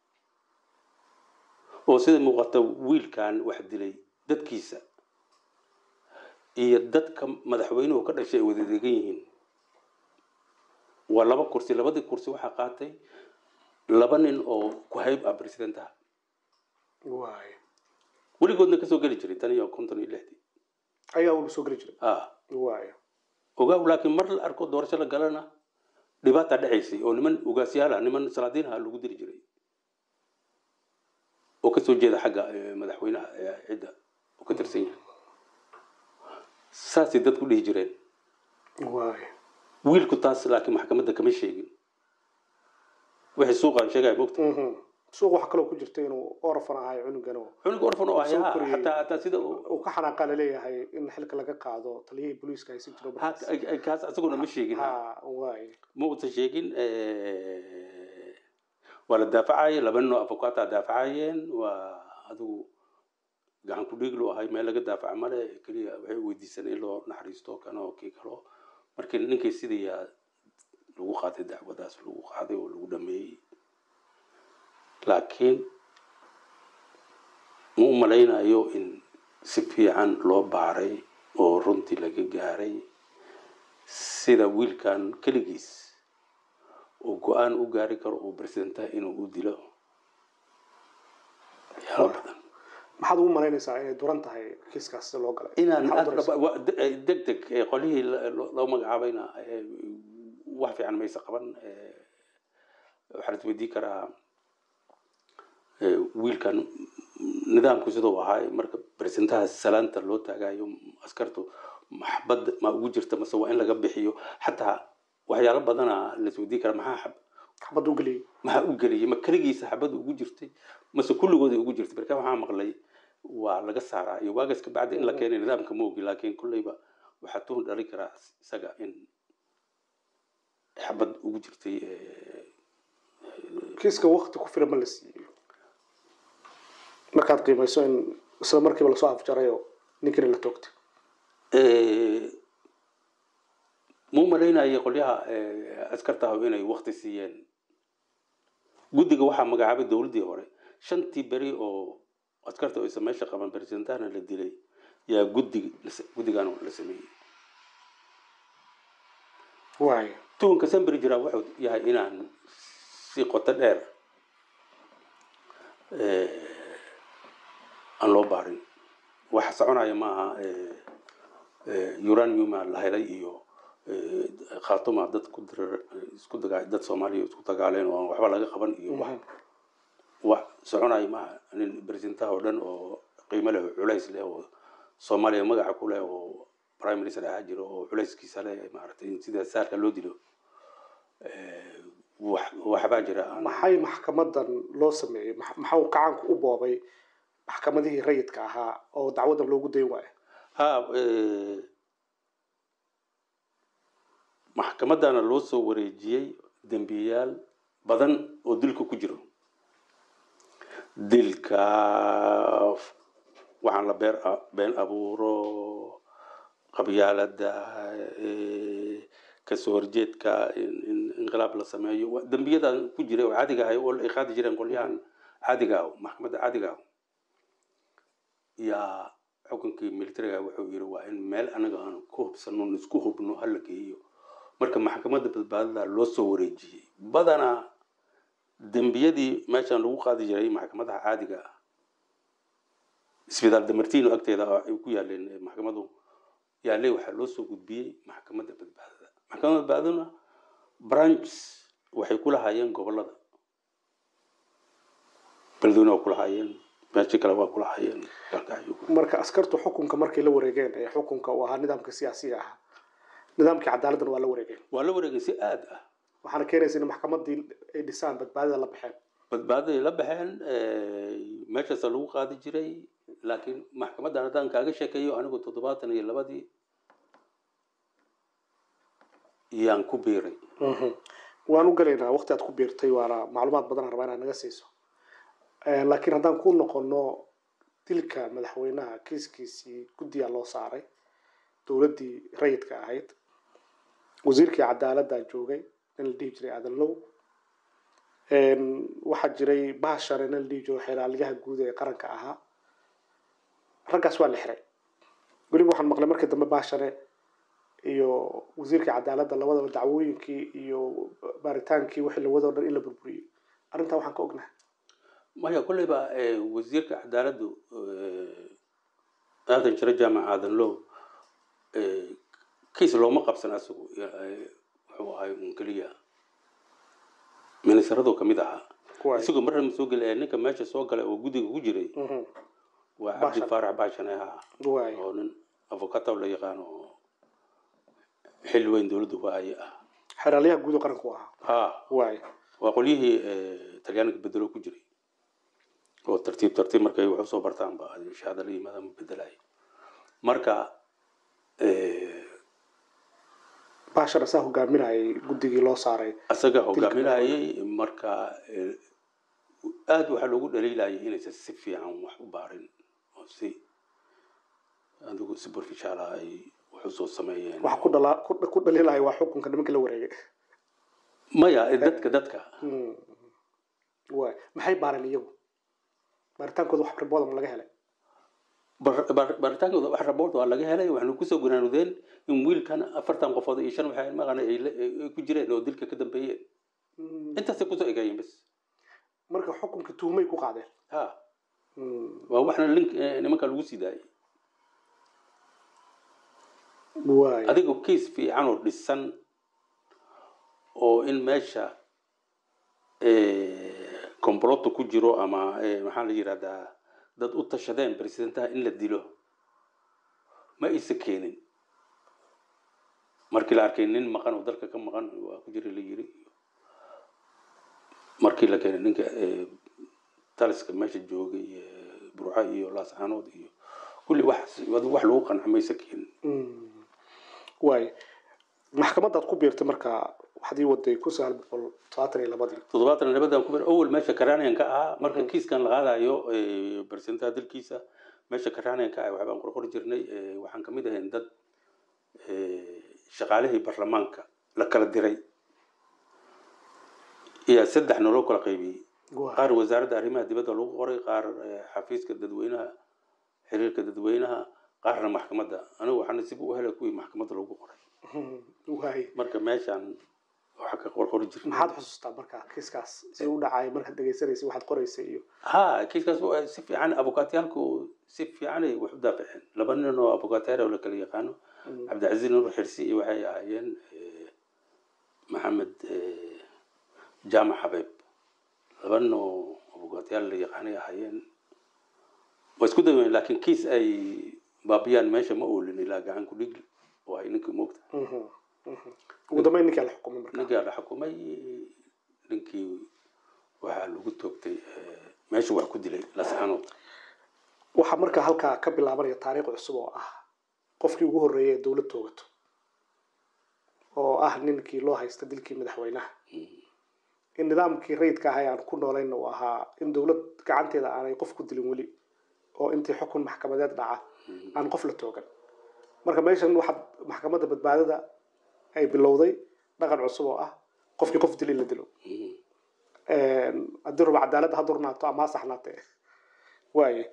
oo sida muuqata wiilkan wax dilay dadkiisa iyo dadka madaxweynuhu ka dhashay ay wada degan yihiin waa laba kursi labadii kursi waxaa qaatay laba nin oo ku hayb ah presidentaha waay weligoodna kasoo geli jiray tan iyo konton iyo lixdii ayaa walba soo geli jiray ah waay ogaaw laakiin mar la arko doorasho la galana dhibaata dhacaysay oo niman ugaasyaal ah niman salaadiin ah lagu diri jiray oo kasoo jeeda xagga eh, madaxweynaha ee cidda oo ka tirsan yahay saasay dadku dhihi jireen waay wiilku taas laakiin maxkamadda kama sheegin wixii suuqaan sheegaya mogta Mhm. suuq waxaa kaloo ku jirta inuu orfan ahay cunugan oo cunuga orfan oo Soo ayaa koriyey. hataa hataa sida uu- uu ka xanaaqa laleeyahay in xilka laga qaado taliyihii booliiska haysan jiro ha- ay- ay- kaas asaguna ma sheegin ha waay ma uusan sheegin eh, waa la daafacayay laba nin oo avocata daafacayeen waa adigu gacan ku dhiig loo ahay meel laga daafaca male keliya waxay weydiisan in loo naxariisto kana oo kii kalo markii ninkii sidayaa lagu qaaday dacwadaas lagu qaaday oo lagu dhameeyey laakiin ma u malaynayo in si fiican loo baaray oo runtii laga gaaray sida wiilkan keligiis uu go-aan u gaari karo uu presidentaha inuu u dilo waxyaalo badan maxaad ugu malaynaysaa inay duran tahay kiiskaas sida loo galay inaan Maxaad u daraysaa? wa- de- eh, deg deg eh, qolihii la- lo- loo magacaabayna eh, wax fiican maysa qaban eh, waxaa la isweydiin karaa eh, wiilkan nidaamku siduu ahaay marka presidentaha salaanta loo taagayo askartu maxbad ma ugu jirta mase waa in laga bixiyo xataa waxyaalo badana la isweydiin karaa maxaa xab xabad u geliyey maxaa u geliyay ma keligiisa xabadu ugu jirtay mase kulligooday ugu jirtay marka waxaa maqlay waa laga saaraa iyo waagaas ka bacdi in la keenay nidaamka ma ogi laakiin kulleyba waxaa tuhun dhali karaa isaga in xabad ugu jirtay eh, kiiska wakti ku filan ma la siiyey markaad qiimayso in isla markiiba lasoo afjaray oo ninkina la toogtay eh, ma u malaynaya qolyaha eh, askartaha inay wakti siiyeen guddiga waxaa magacaabay dowladdii hore shantii beri oo askarta aysa meesha qaban presidentahana la dilay yaa guddi guddigan la sameeyey waay tuhunka samberi jiraa wuxuu yahay inaan si qoto dheer eh, aan loo baarin waxa soconaya maaha eh, eh, uraniuma la helay iyo eh, khaatuma dad ku dirar isku daga dad soomaaliya isku dagaaleen oo aan waxba laga qaban iyo wax wax soconaya maaha nin presidentaha oo dhan oo qiimo leh oo culays leh oo soomaaliya magaca ku leh oo prime minister ahaa jiro oo culayskiisa leh maaragtay in sida saarka loo dilo eh, wax waxbaa jira aan maxay maxkamadan loo sameeyey max- maxaa uu gacanku u boobay maxkamadihii rayidka ahaa oo dacwadan loogu dayn waayo ha eh, maxkamadana loo soo wareejiyey dembiyaal badan oo dilka ku jiro dilka waxaan la beer been abuuro qabyaalada eh, kasoo horjeedka in in inqilaab la sameeyo wa- dembiyadan ku jira oo caadiga ahay oo ay qaadi jireen qolyahan caadiga ah maxkamadda caadiga ah yaa xukunkii militariga wuxuu yiri waa in meel anaga aan ku hubsano isku hubno hala geeyo marka maxkamadda badbaadada loo soo wareejiyey badanaa dembiyadii meeshan lagu qaadi jiray maxkamadaha caadiga ah isbitaal damartino agteeda ay ku yaaleen maxkamadu yaaley waxaa loo soo gudbiyey maxkamadda badbaadada maxkamadda badbaadaduna branch waxay ku lahaayeen gobolada beledweyne waa ku lahaayeen meesha kale waa ku lahaayeen dalka ayuu ku marka askartu xukunka markay la wareegeen ee xukunka uu ahaa nidaamka siyaasiga ahaa nidaamkii cadaaladdan waa la wareegeen waa la wareegay si aad ah waxaana keenaysa in maxkamadii ay dhisaan badbaadada la baxeen badbaadaday la baxeen meeshaasa lagu qaadi jiray laakiin maxkamaddan haddaan kaaga sheekeeyo anigu toddobaatan iyo labadii yaan ku biiray waan u gelaynaa waqti aad ku biirtay waana macluumaad badan aan rabaa inaad naga siiso laakiin haddaan ku noqono dilka madaxweynaha kiiskiisii guddiyaa loo saaray dowladdii rayidka ahayd wasiirkii cadaaladdaa joogay nin la dhihi jiray aadan low waxaa jiray baashare nin la dhihi jiro xeelaalyaha guud ee qaranka ahaa raggaas waa la xiray weliba waxaan maqlay markii dambe baashare iyo wasiirkii cadaaladda labadaba dacwooyinkii iyo baaritaankii wixii lawadoo dhan in la burburiyey arrintaa waxaan ka ognahay maya kolleyba wasiirka cadaaladdu aadan jiro jaamac aadan low kiis looma qabsan asagu wuxuu ahay un keliya ministaradu kamid ahaa isagoo marna ma soo geli ninka meesha soo galay oo guddiga ku jiray waa cabdi faarax baashane ahaa oo nin avocatow la yaqaano oo xil weyn dowladda waaye ah xeraalyaha guud oo qaranku ahaa ha waay waa qolyihii talyaaniga bedelo ku jiray oo tartiib tartiib markay wax usoo bartaan ba shahaada la yimaadaan bedelay marka baashar asaa hogaaminayay guddigii loo saaray asaga hogaaminayay marka aada waxaa loogu dhaliilayay inaysan si fiican wax u baarin oo si adigu si burfishaala ay wax usoo sameeyeen waxa ku dhala ku dhaliilaya waa xukunka nimanka la wareegay maya dadka dadka waay maxay baareen iyagu baaritaankooda wax ribooda ma laga helay baaritaankooda wax raboort waa laga helay waxaynu kusoo gunaanudeen in wiilkan afartan qofood iyo shan waxay maqan ay ku jireen oo dilka ka dambeeyeen intaasay kusoo egaayeen bas marka xukunka tuhmay ku qaadeen ha waa waxna link nimanka lagu sii daayay waay adiga kiis fiican oo dhisan oo in meesha comploto ku jiro ama maxaa la yidhahdaa dad u tashadeen presidentaha in la dilo ma aysa keenin markii la arkay nin maqan oo dalka ka maqan waa ku jira la yiri markii la keenay ninka taliska meesha joogay burca iyo laascaanood iyo kulli wax wax lagu qanca maysa keenin waay maxkamadaad ku biirtay marka waxaad ii waday kun sagaal boqol todobaatan iyo labadii toddobaatan iyo labadan ku bir awal meesha karanian ka ahaa marka kiiskan la qaadayo barsentaha dalkiisa meesha karanian ka ah waxbaan qorqori jirnay waxaan kamid ahayn dad shaqaalihii baarlamaanka la kala diray iyo saddex naloo kala qaybiyey qaar wasaaradda arrimaha dibadda lagu qoray qaar xafiiska dadweynaha xiriirka dadweynaha qaarna maxkamadda anigu waxaa nasiib u helay kuwii maxkamadda lagu qoray waay marka meeshaan waxaa ka qorqori jirnay maxaad xusuustaa marka kiiskaas si u dhacay markaad dhegaysanaysay waxaad qoraysay iyo ha kiiskaas waa si fiican abukaatiyaalku si fiicanay wax u daafaceen laba nin oo abukaatiyaal oo la kala yaqaano cabdicasiis nur xirsi iyo waxay ahaayeen maxamed jaamac xabeeb laba nin oo abukaatiyaal la yaqaanay ahaayeen waa isku daweyn laakiin kiis ay baabiyaan meesha ma oolin ilaa gacan ku dhig oo ay ninkii moogta ugu dambeyn ninkaa la xukumay marka ninkaa la xukumay ninkii waxaa lagu toogtay meesha wax ku dilay lascaanood waxaa marka halkaa ka bilaabanaya taariikh cusub oo ah qofkii ugu horreeyay ee dowlad toogato oo ah ninkii loo haysta dilkii madaxweynaha in nidaamkii rayidka ahay aan ku noolayna uu ahaa in dowlad gacanteeda aanay qof ku dilin weli oo intii xukun maxkamadeed dhaca aan qof la toogan marka meeshan waxaad maxkamadda badbaadada ay bilowday dhaqan cusub oo ah qofkii qof dil in la dilo haddii ruba cadaaladda ha durnaato ama ha saxnaatee waaye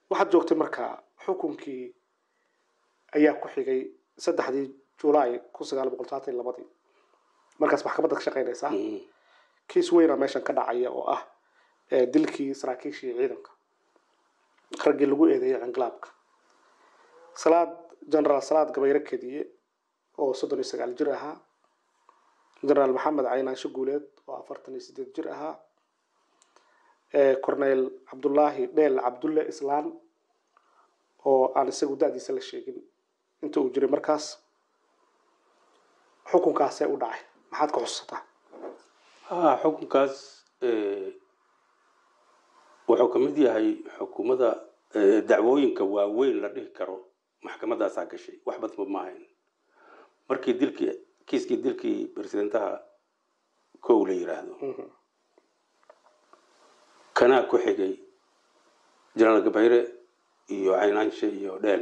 waxaad joogtay markaa xukunkii ayaa ku xigay saddexdii julaay kun sagaal boqol saatan iyo labadii markaas maxkamadda ka shaqaynaysaa Mm. kiis weyna meeshan ka dhacaya oo ah ee, dilkii saraakiishii ciidanka raggii lagu eedeeyay cinqilaabka salaad generaal salaad gabayre kediye oo soddon iyo sagaal jir ahaa generaal maxamed caynaansho guuleed oo afartan iyo sideed jir ahaa ee, corneyl cabdullaahi dheel cabdulle islaan oo aan isagu da-diisa la sheegin inta uu jiray markaas xukunkaasee u dhacay maxaad ka xusataa ah xukunkaas eh, wuxuu ka mid yahay xukuumadda eh, dacwooyinka waaweyn la dhihi karo maxkamadaasaa gashay wax badba ma ahayn markii dilkii kiiskii dilkii presidentaha kow la yiraahdo Mhm. kanaa ku xigay jenaraal gabayre iyo caynaanshe iyo dheel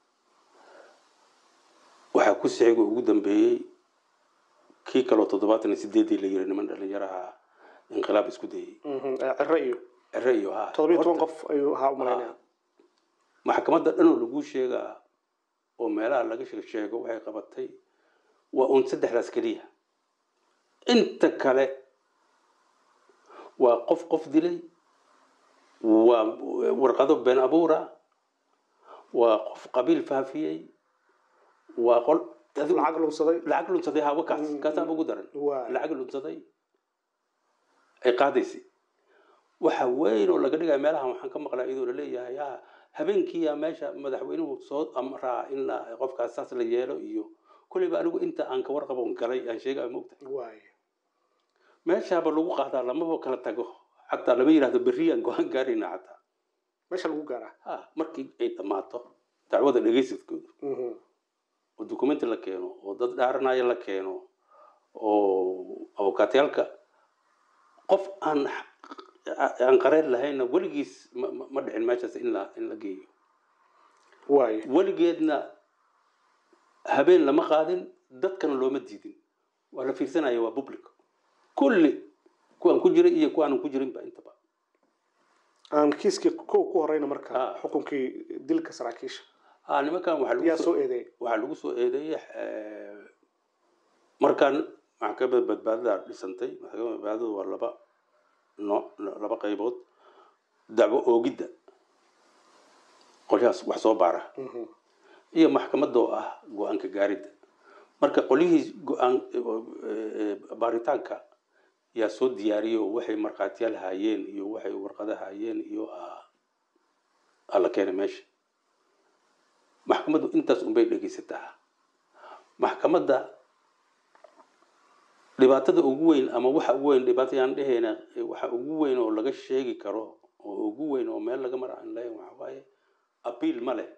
waxaa ku sixiga ugu dambeeyey kii kaloo toddobaatan iyo sideedii la yiri niman dhalinyaraha inqilaab isku dayey Mhm. Ee, ciro iyo cere iyo ha toddobiyo toban Horta, qof ayuu ahaa u malaynaya maxkamadda dhanoo lagu sheegaa oo meelaha laga sheeg sheego waxay qabatay waa uun saddexdaas keliya inta kale waa qof qof dilay waa warqado been abuura waa qof qabiil faafiyey waa qol adigu- lacag lunsaday lacag lunsaday hawa kaas Mm. kaasaan ugu daran waa lacag lunsaday ay qaadaysay waxa weyn oo laga dhigaya meelahan waxaan ka maqlaa iyadoo laleeyahay ha habeenkiiya meesha madaxweynuhu soo amraa in la qofkaas saas la yeelo iyo kulleyba anigu inta aan ka warqabon galay aan sheegaya mogta waay meeshaaba lagu qaadaa lamaba kala tago xataa lama yidhahdo berriyaan go-aan gaarayna xataa meesha lagu gaaraa ha markii ay dhammaato dacwada dhegaysadkooda Mhm. oo dukumenti la keeno oo dad dhaaranaya la keeno oo abukaatayaalka qof aan aan qareen lahayna weligiis ma ma- ma dhicin meeshaas in la in la geeyo waay weligeedna habeen lama qaadin dadkana looma diidin waa la fiirsanaya waa public kulli kuwaan ku jiray iyo kuwaanan ku jirinba intaba aan kiiskii kow ku horeyna marka Ah. xukunkii dilka saraakiisha ah nimankan waxaa lagu yaa soo soo eedeeyay waxaa lagu soo eedeeyey eh, markaan maxkamadda badbaadada dhisantay maxkamadda badbaadada waa laba nooc laba qaybood dacwo oogidda qolyahaas wax soo baara Mhm. iyo maxkamadda oo ah go-aanka gaaridda marka qolyihii go-aan eh, baaritaanka yaa soo diyaariyey oo waxay markhaatiyaal haayeen iyo waxay warqado haayeen iyo ah, aa la keenay meesha maxkamaddu intaas unbay dhegaysataa maxkamadda dhibaatada ugu weyn ama waxa ugu weyn dhibaato yaan dhehayna eh, waxa ugu weyn oo laga sheegi karo oo ugu weyn oo meel laga mara aan leeyahay waxa waaye abiil ma leh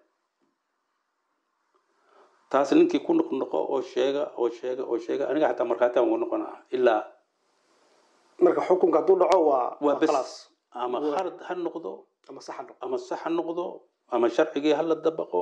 taas ninkii ku noqnoqo oo sheega oo sheega oo sheega aniga xataa markhaati aan ugu noqonaa ilaa marka xukunka hadduu dhaco waa waa waa bes khalaas ama Waa- khalad ha noqdo ama saxa noqo ama sax ha noqdo ama sharcigii ha la dabaqo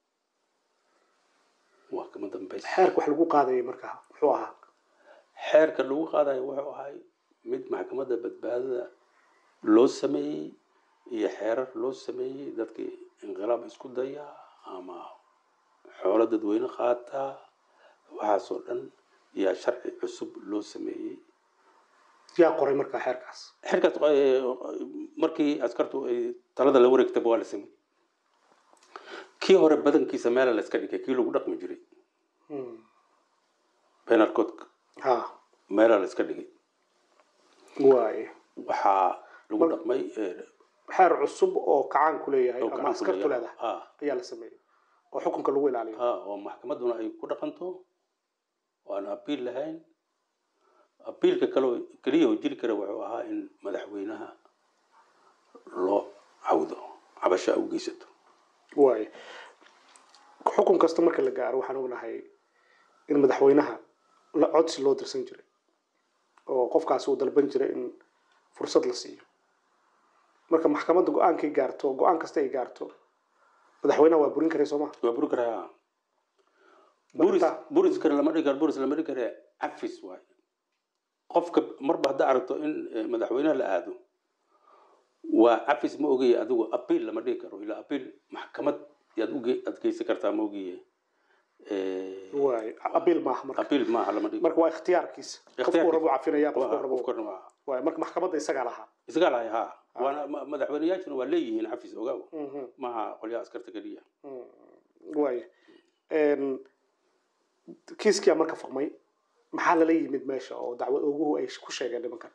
waa kama dambaysa xeerka wax lagu qaadayay marka muxuu ahaa xeerka lagu qaadayo wuxuu ahay mid maxkamadda badbaadada loo sameeyey iyo xeerar loo sameeyey dadkii inqilaab isku daya ama xoolo dadweyne qaata waxaasoo dhan yaa sharci cusub loo sameeyey yaa qoray marka xeerkaas xeerkaas eh, markii askartu ay talada la wareegtaba waa la sameeyey kii hore badankiisa meela la iska dhigay kii lagu dhaqmi jiray Mhm. penal codeka ha meela la iska dhigay waay waxaa lagu Mar- dhaqmay eh, xeer cusub oo kacaan ku leeyahay oo ama gacan ku askartu leeyahay. leedahay Ah, ayaa la sameeyey oo xukunka lagu ilaaliyo ah, oo maxkamadduna ay ku dhaqanto oo aan abiil lahayn abiilka kaleo keliya oo jiri kara wuxuu ahaa in madaxweynaha loo cawdo cabasha u geysato waay xukun kasta marka la gaaro waxaan ognahay in madaxweynaha la codsi loo dirsan jiray oo qofkaasi uu dalban jiray in fursad la siiyo marka maxkamadda go-aankay gaarto go-aan kasta ay gaarto madaxweynaha waa burin karay sooma waa buri karaa buris Marka- buriskana lama dhigi karo buris lama dhigi kare cafis waaye qofka marba haddaa aragto in eh, madaxweynaha la aado waa cafis ma ogiye adigu abiil lama dhigi karo ilaa abiil maxkamad yaad uge aad geysan kartaa ma ogiye waay abiil maaha marka abiil maaha lama dhigi marka waa ikhtiyaarkiisa qofku Ikhtiyaarkiisa. rabu cafinaya qofku Waa- rabu qofkana waa waay marka maxkamadda isagaa lahaa isagaa lahay ha waana ma- madaxweyneyaashuna waa leeyihiin cafis ogaaw Mhm. maaha qolyaha askarta keliya Mm. waay Een, kiiskia marka furmay maxaa lala yimid meesha oo dacwad oguhu ay ku sheegeen nimankan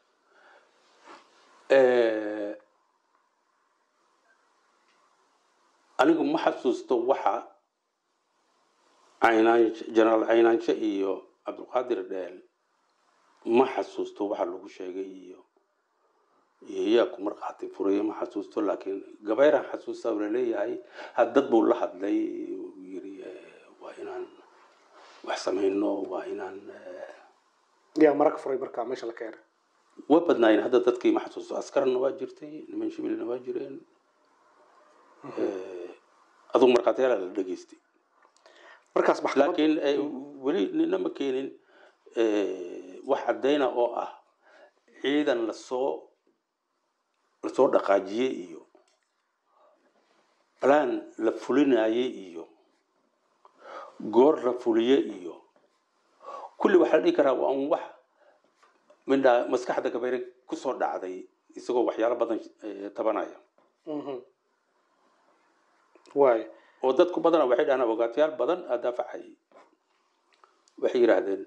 anigu ma xasuusto waxa caynaanshe jenaraal caynaanshe iyo cabdulqaadir dheel ma xasuusto waxa lagu sheegay iyo iyo yaa ku markhaati furayo ma xasuusto laakiin gabayran xasuusta uu laleeyahay haddad buu la hadlay uu yiri eh, waa inaan wax samayno waa inaan eh, yaa marag furay marka meesha la keenay waa badnaayeen hadda dadkii ma xasuusto askarna waa jirtay niman shibilna waa jireen Eh, adugu markhaatiyaala la dhegaystay markaas maxkamad laakiin eh, weli nina ma keenin eh, wax caddayna oo ah ciidan lasoo lasoo dhaqaajiyey iyo balaan la fulinayey iyo goor la fuliye iyo kulli waxaa la dhihi karaa waa un wax mindhaa maskaxda gabayre kusoo dhacday isagoo waxyaalo badan eh, tabanaya Mhm. waay oo dadku badana waxay dhahaan abogaatayaal badan aa daafacayay waxay yidhaahdeen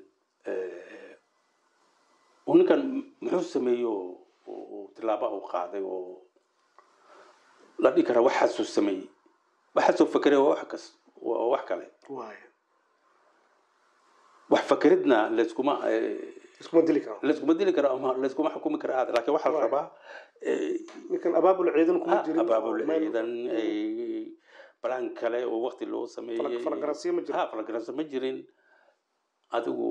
uu ninkan muxuu sameeyey oo oo- oo tilaabaha u qaaday oo la dhihi karaa waxaasuu sameeyey waxaasuu fakeray waa wax kas waa wax kale waay wax fakeridna layskuma eh, iskuma dili karo layskuma dili karo ama layskuma xukumi karo aad laakiin waxaa la Right. rabaa eh, ninkan abaabul ciidan kuma ha, jirin abaabul oo meel- ciidan eh, balaan kale oo waqti loo Fala- sameeyey falagaransiyo ma jiro ha falagaransi ma jirin adigu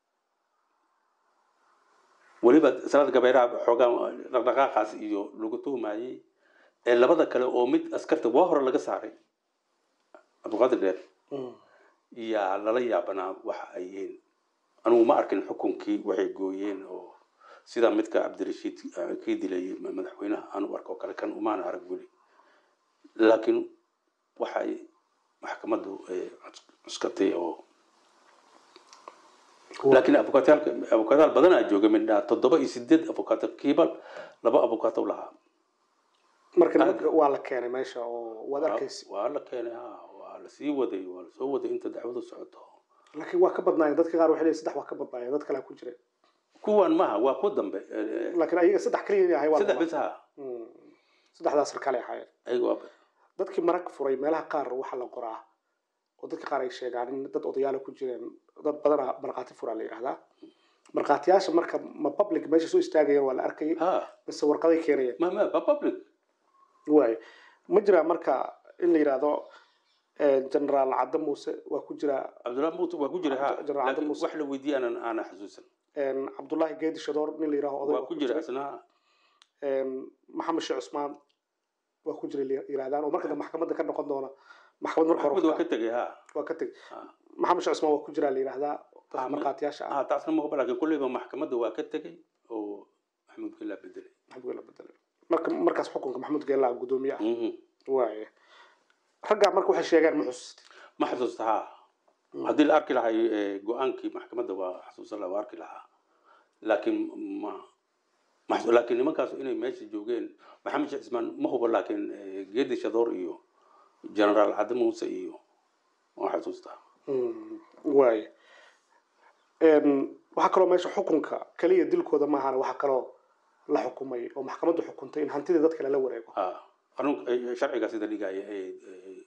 weliba salaad gabayraha xoogaa dhaqdhaqaaqaas iyo lagu tuhmayey ee labada kale oo mid askarta waa hore laga saaray cabdiqaadir dheer Mm. yaa lala yaabanaa waxa ay yihiin anugu ma arkin xukunkii waxay gooyeen oo sida midka cabdirashiid eh, kii dilay madaxweynaha aanu arko kale kan umaana arag weli laakiin waxa ay maxkamaddu eh, cus- cuskatay oo laakiin abukaataalka abukaataal badanaa jooga midhaa toddoba iyo sideed abukaato kiiba laba abukaato lahaa marka nimanka waa la keenay meesha oo waad arkaysa waa la keenay ha waa la sii waday waa la soo waday inta dacwadu socoto laakiin waa ka badnaayeen dadka qaar waxay leeyihin saddex waa ka badnaayeen dad kale ku jira kuwan maha waa kuwa dambe eh, laakiin ayaga saddex kaliya inay ahay waa saddex lama- bis ha Mm. saddexdaas sarkaale ahaayeen ayaga waa dadkii marag furay meelaha qaar waxaa la qoraa oo dadka qaar ay sheegaan in dad odayaala ku jireen dad badana markhaati furaa la yidhahdaa markhaatiyaasha marka ma public meesha soo istaagayeen waa la arkayay ha mise warqaday keenayeen ma ma ba public waay ma jiraa marka in la yidhaahdo eh, generaal cadde muuse waa ku jiraa cabdullahi muutu waa ku jira ha Jeneraal laakiin Muuse. wax la weydiiyey aanan aana xasuusan en, cabdullaahi geedi shadoor nin la yidhahdo oday waa ku jira isna En, maxamed sheekh cusmaan waa ku jira la yidhahdaan oo marka dambe maxkamadda ka noqon doona maxkamad marka maxkamad hore waa ka tegay ha waa ka teg Ha. maxamed sheekh cusmaan waa ku jiraa la yidhahdaa dadka Ah, ma- markhaatiyaasha ah ha taasna maqba laakiin kulleyba maxkamadda waa ka tegay oo maxamuud gelaa bedelay maxamed geela bedelay marka markaas xukunka maxamed geela gudoomiye ah Mhm. waaye raggaa marka waxay sheegeen ma xusustay ma xasuusta ha haddii la arki lahay eh, go-aankii maxkamadda waa xasuusan laha waa arki lahaa laakiin ma ma xasu- laakiin nimankaas inay meesha joogeen maxamed sheekh cismaan ma hubo laakiin eh, geedi shadoor iyo generaal cadde muuse iyo waa xasuustaa Mm, waaye En, waxaa kaloo meesha xukunka keliya dilkooda maahana waxaa kaloo la xukumay oo maxkamaddu xukuntay in hantida dadka lala wareego ha anug eh, sharcigaa sida dhigaya ee eh,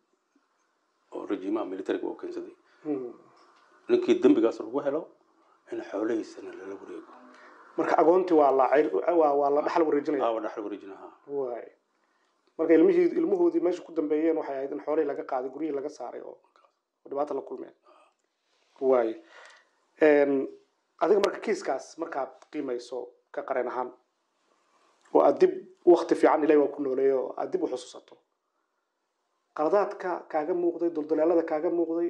oo rejiimaha militariga oo keensaday Mm. ninkii dembigaas lagu helo in xoolahiisana lala wareego marka agoontii waa la cayr- waa waa la dhaxal wareejinaya aawa dhaxal wareejinaha waaye marka ilmihii ilmahoodii meesha ku dambeeyeen waxay ahayd in xoolihii laga qaaday guryihii laga saaray oo oo dhibaata la kulmeen waaye En, adiga marka kiiskaas markaad qiimayso ka qareen ahaan oo aad dib wakti fiican ilahi waa ku nooleeyo oo aad dib u xusuusato qaladaadka kaaga muuqday duldaleelada kaaga muuqday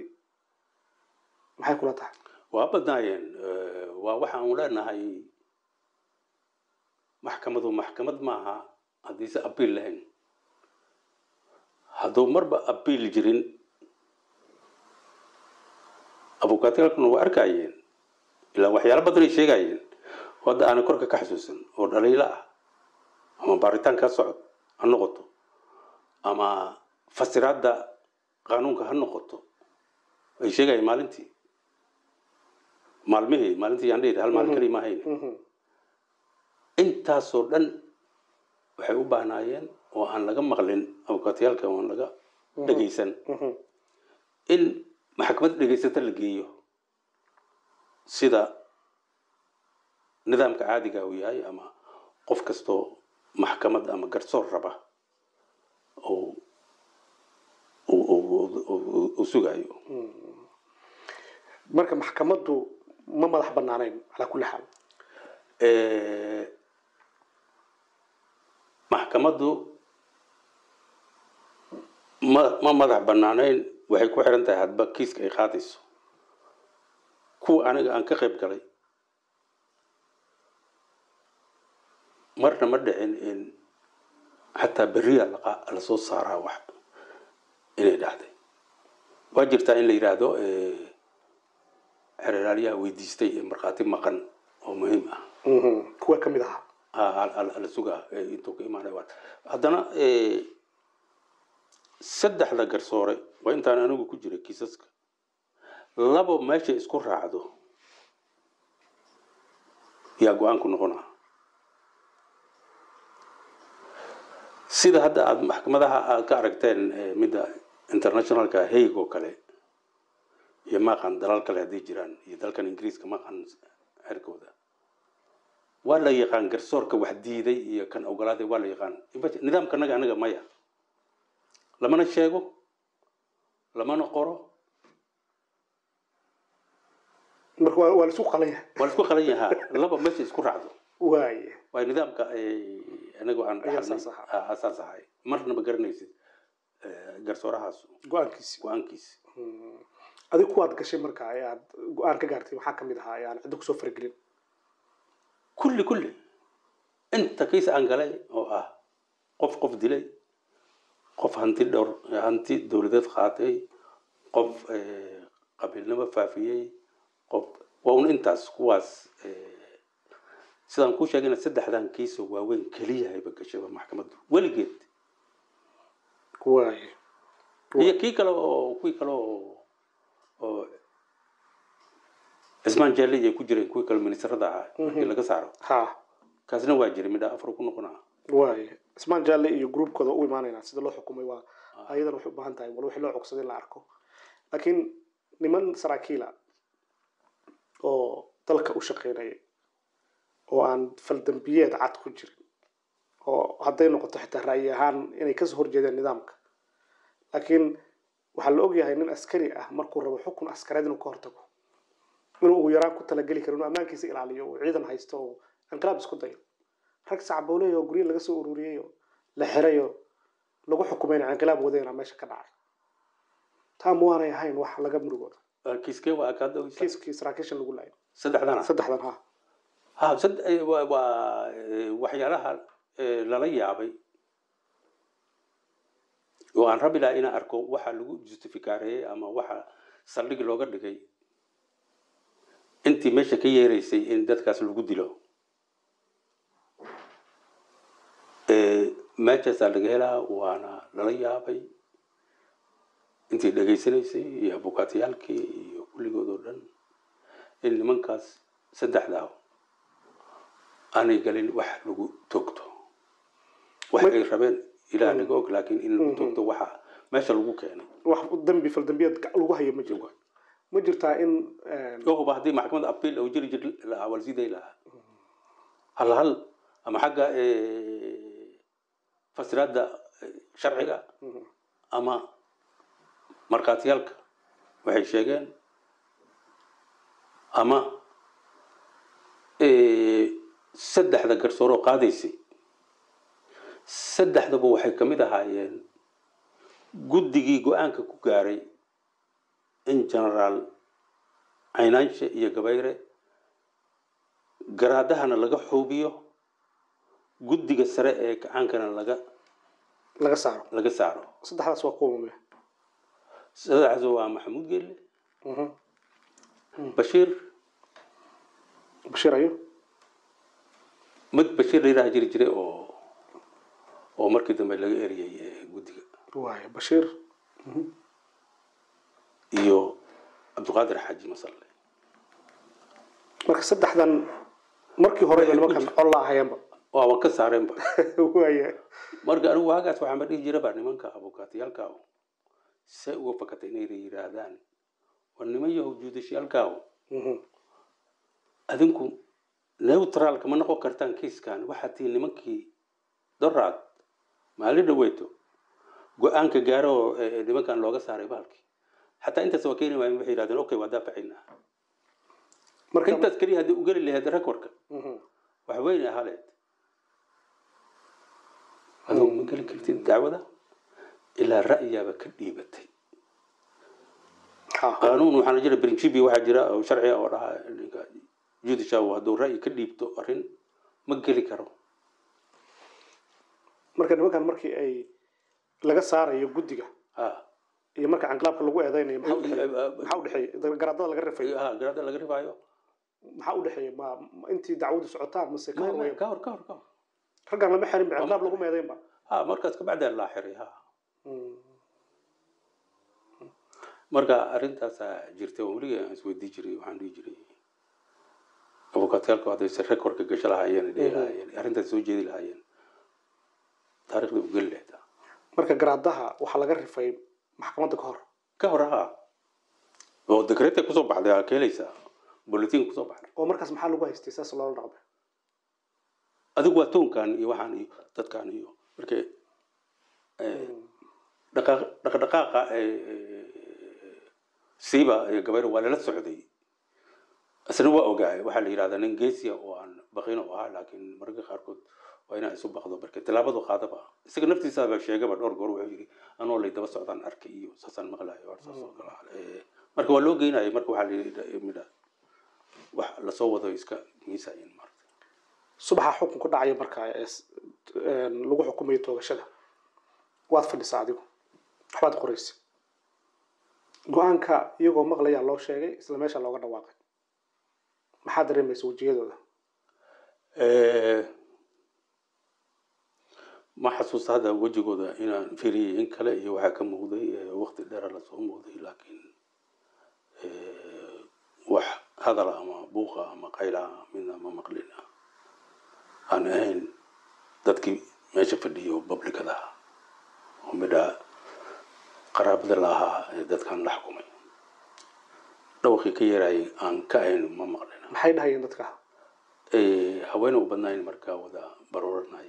maxay kula tahay waa badnaayeen Eh, waa waxaan leenahay maxkamadu maxkamad maaha haddiise abiil lahayn hadduu marba abiil jirin abukaatiyaalkuna waa arkayeen ilaa waxyaalo badan ay sheegayeen oo hadda aanay korka ka xasuusan oo dhaliilo ah ama baaritaan ka socod ha noqoto ama fasiraadda qaanuunka ha noqoto ay sheegayeen maalintii maalmihii maalintii yaan dhihi hal maalin kaliya ma hayn intaasoo dhan waxay u baahnaayeen oo aan laga maqlin abukaatiyaalka oo aan laga dhegaysan in maxkamad dhegaysata la geeyo sida nidaamka caadiga uu yahay ama qof kastoo maxkamad ama garsoor raba oo uu sugayo marka maxkamaddu ma madax banaanayn calaa kulli xaal maxkamaddu ma ma madax banaanayn waxay ku xiran tahay hadba kiiska ay qaadayso kuwa aniga aan ka qayb galay marna ma dhicin in xataa beriya lasoo saaraa wax inay dhacday waa jirtaa in la yidhaahdo xereraaliyaha weydiistay ee markhaati maqan oo muhiim ah kuwa ka mid ahaa la sugaa intuu ka imaanay haddana saddexda garsoore waa intaan anigu ku jiray kiisaska labo meeshay isku raacdo yaa go-aanku noqonaa sida hadda aad maxkamadaha aad ka aragteen midda internationalka haig oo kale iyo maqan dalal kale hadday jiraan iyo dalkan ingiriiska maqan xerkooda waa la yaqaan garsoorka wax diiday iyo kan ogolaaday waa la yaqaan nidaamka naga anaga maya lamana sheego lamana qoro marka waa waa laisku qalan yahay waa laisku qalan yahaa laba meesha isku raacdo waaye waa nidaamka anagu aan Ayaa dhaxalnay saas ahaa. asaas ahay marna ma garanaysid garsoorahaas go-aankiisi go-aankiisa adiga kuwaad gashay marka ee aad go-aan ka gaartay maxaa kamid ahaa ee aan ciddo kusoo faragelin kulli kulli inta kiis aan galay oo ah qof qof dilay qof hanti dhowr hanti dowladeed qaatay qof eh, qabiilnimo faafiyey qof waa un intaas kuwaas eh, sidaan kuu sheegayna saddexdan kiisoo waaweyn keliyahayba gashaba maxkamaddu weligeed waaye iyo kii kale oo kuwii kale oo oo cismaan jaalle ay ku jireen kuwii kale ministrada ahaa markii laga saaro ha kaasna waa jiray midha afar ku noqonaa waaye ismaan jaalle iyo groupkooda u imaanaynaa sida loo xukumay waa ayadan waxay u baahan tahay wal wixii loo cogsaday in la arko laakiin niman saraakiila oo dalka u shaqeynaya oo aan faldambiyeed cad ku jirin oo hadday noqoto xitaa ra'yi ahaan inay kasoo horjeedeen nidaamka laakiin waxaa la ogyahay nin askari ah markuu rabo xukun askareed inuu ka hortago inuu ugu yaraan ku talageli karo inuu ammaankiisa ilaaliyo uu ciidan haysto oo inqilaab isku dayo rag sacbooley oo guryo laga soo ururiyey oo la xiray oo lagu xukumayna inqilaab wadayna meesha ka dhacay taa ma waanay ahayn wax laga murugooda kiiskee waa kaada kiiskii saraakiishan lagu laayay saddexdana saddexdan ha ha sad eh, waa waa, eh, waxyaalaha eh, lala yaabay oo aan rabi lahaa inaan arko waxa lagu justifikareeyey ama waxa saldhig looga dhigay intii meesha ka yeeraysay in dadkaas lagu dilo Eh, meeshaasaa laga helaa waana lala yaabay intii dhegaysanaysay iyo abukaatiyaalkii iyo kulligood oo dhan in nimankaas saddexdaa aanay galin wax lagu toogto wax ay rabeen ilaa naga og laakiin in lagu toogto waxa meesha lagu keenay wax dambi faldambiyeed ga- lagu hayo ma jiro ma jirtaa in ohuba haddii maxkamad apiil uu jiri jir lahaa waa lasiiday lahaa hal hal ama xagga eh, fasiraadda eh, sharciga ama markhaatiyaalka waxay sheegeen ama eh, saddexda garsooroo qaadaysay saddexdaba waxay ka mid ahaayeen guddigii go-aanka ku gaaray in generaal caynaanshe iyo gabayre garaadahana laga xuubiyo guddiga sare ee kacaankana laga laga saaro laga saaro saddexdaas waa kuwa mume saddexdaas waa maxamuud geelle bashiir bashiir ayo mid bashiir la yidhaha jiri jiray oo oo markii dambe laga eriyey ee guddiga waaya bashiir iyo cabdiqaadir xaaji masalle marka saddexdan markii hore ba nimankan colla ahayeenba waaba ka saareenba waaya marka anigu waagaas waxaan ba dhihi jiraba nimanka abukaatiyaalkaaw say uga fakatay inay yidhaahdaan war niman yahow juudashiyaalkaaw adinku neutraalka ma noqon kartaan kiiskan waxaa tii nimankii doraad maalin dhaweyto go-aanka gaaro oo eh, nimankan looga saaray bahalkii xataa intaas waa keeni waayen waxay yidhahdeen okay waa daafacaynaa marka intaas keliya haddii u geli lahayd recordka Mhm. wax weyn ahaa leed adoo ma geli kartid dacwada ilaa ra'yaaba ka dhiibatay Ha. qaanuun waxaana jira principi waxaa jira oo sharci ah oo dhahaa ninka judicial hadduu ra'yi ka dhiibto arrin ma geli karo marka nimankan markii ay laga saarayo guddiga ha iyo marka canqlaabka lagu eedeynayo maxaa udhexeeya maxaa udhexeeya garaadada laga rifayo ha garaada laga rifaayo maxaa udhexeeya ma ma intii dacwadu socotaan mase ka hor weyn ka hor ka hor ka hor raggan lama xirin ba canqlaab lagu meedeynba ha markaas kabacdaa laa xiray ha marka arrintaasaa jirtay oo weliga aan isweydii jiray waxaan dhihi jiray abukaatiyaalku hadday se recordka gasho lahaayeen dhihi lahaayeen arrintaas soo jeedi lahaayeen taariikhda u geli lahayd marka garaadaha waxaa laga rifay maxkamadda ka hor ka hor ha oo dekreeta kusoo baxday aa ka helaysaa bulletin kusoo baxday oo markaas maxaa lagu haystay saas loola dhaqmay adigu waa toonkan iyo waxaan iyo dadkan iyo markay dhaqaaq- dhaqdhaqaaqa ee, siiba ee gabayr waa lala socday isna waa ogaay waxaa la yidhahdaa nin geesiya oo aan baqin u ahaa laakiin mararka qaarkood waa inaan isu baqdo marka tilaabadu qaadaba isaga naftiisaaba sheegaba dhowr goor wuxuu yidhi anoo lay daba socdaan arkay iyo saasaan maqlayo war saas oo kale ah. Ee, marka waa loo geynaya marka waxaa la yidhi midha wax lasoo wado iska miisayin marka subaxa xukun ku dhacaya marka ee s- een, lagu xukumayo toogashada waad fadhisaa adigu waxbaad qoraysa go-aanka iyagoo maqlayaa loo sheegay isla meesha looga dhawaaqay maxaa dareemaysa wejiyadooda Eh, ma xasuusta hadda wejigooda inaan firiyey in kale iyo waxaa ka muuqday eh, waqti dheera lasoo muuqday laakiin eh, wax hadala ama buuqa ama qayla midna ma maqlin aan ahayn dadkii meesha fadhiyay oo publicada ah oo midha qaraabada la ahaa ee dadkan la xukumay dhawaqii ka yeerayay aan ka ahayn ma maqlin maxay dhahayeen dadka Eh, haween u badnayn markaa wada barooranay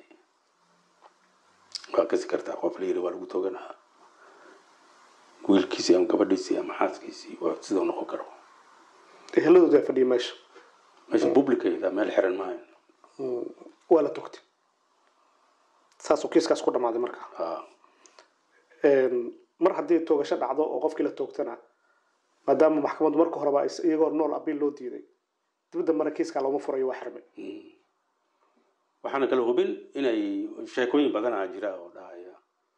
waa kasi kartaa qof la yiri waa lagu tooganaa wiilkiisii ama gabadhiisii ama xaaskiisii waa sidoo noqon karo eheladooda fadhiya meesha meesha publicayda meel xiran maahan Mm, waa la togtay saasuu kiiskaas ku dhammaaday marka Ha, Een, mar haddii toogasho dhacdo oo qofkii la toogtana maadaama maxkamaddu marka horeba is- iyagoo nool abiil loo diiday dib dambana kiiskaa looma furayo waa xirmay mm. waxaana kala hubin inay sheekooyin badanaa jira oo dhahaya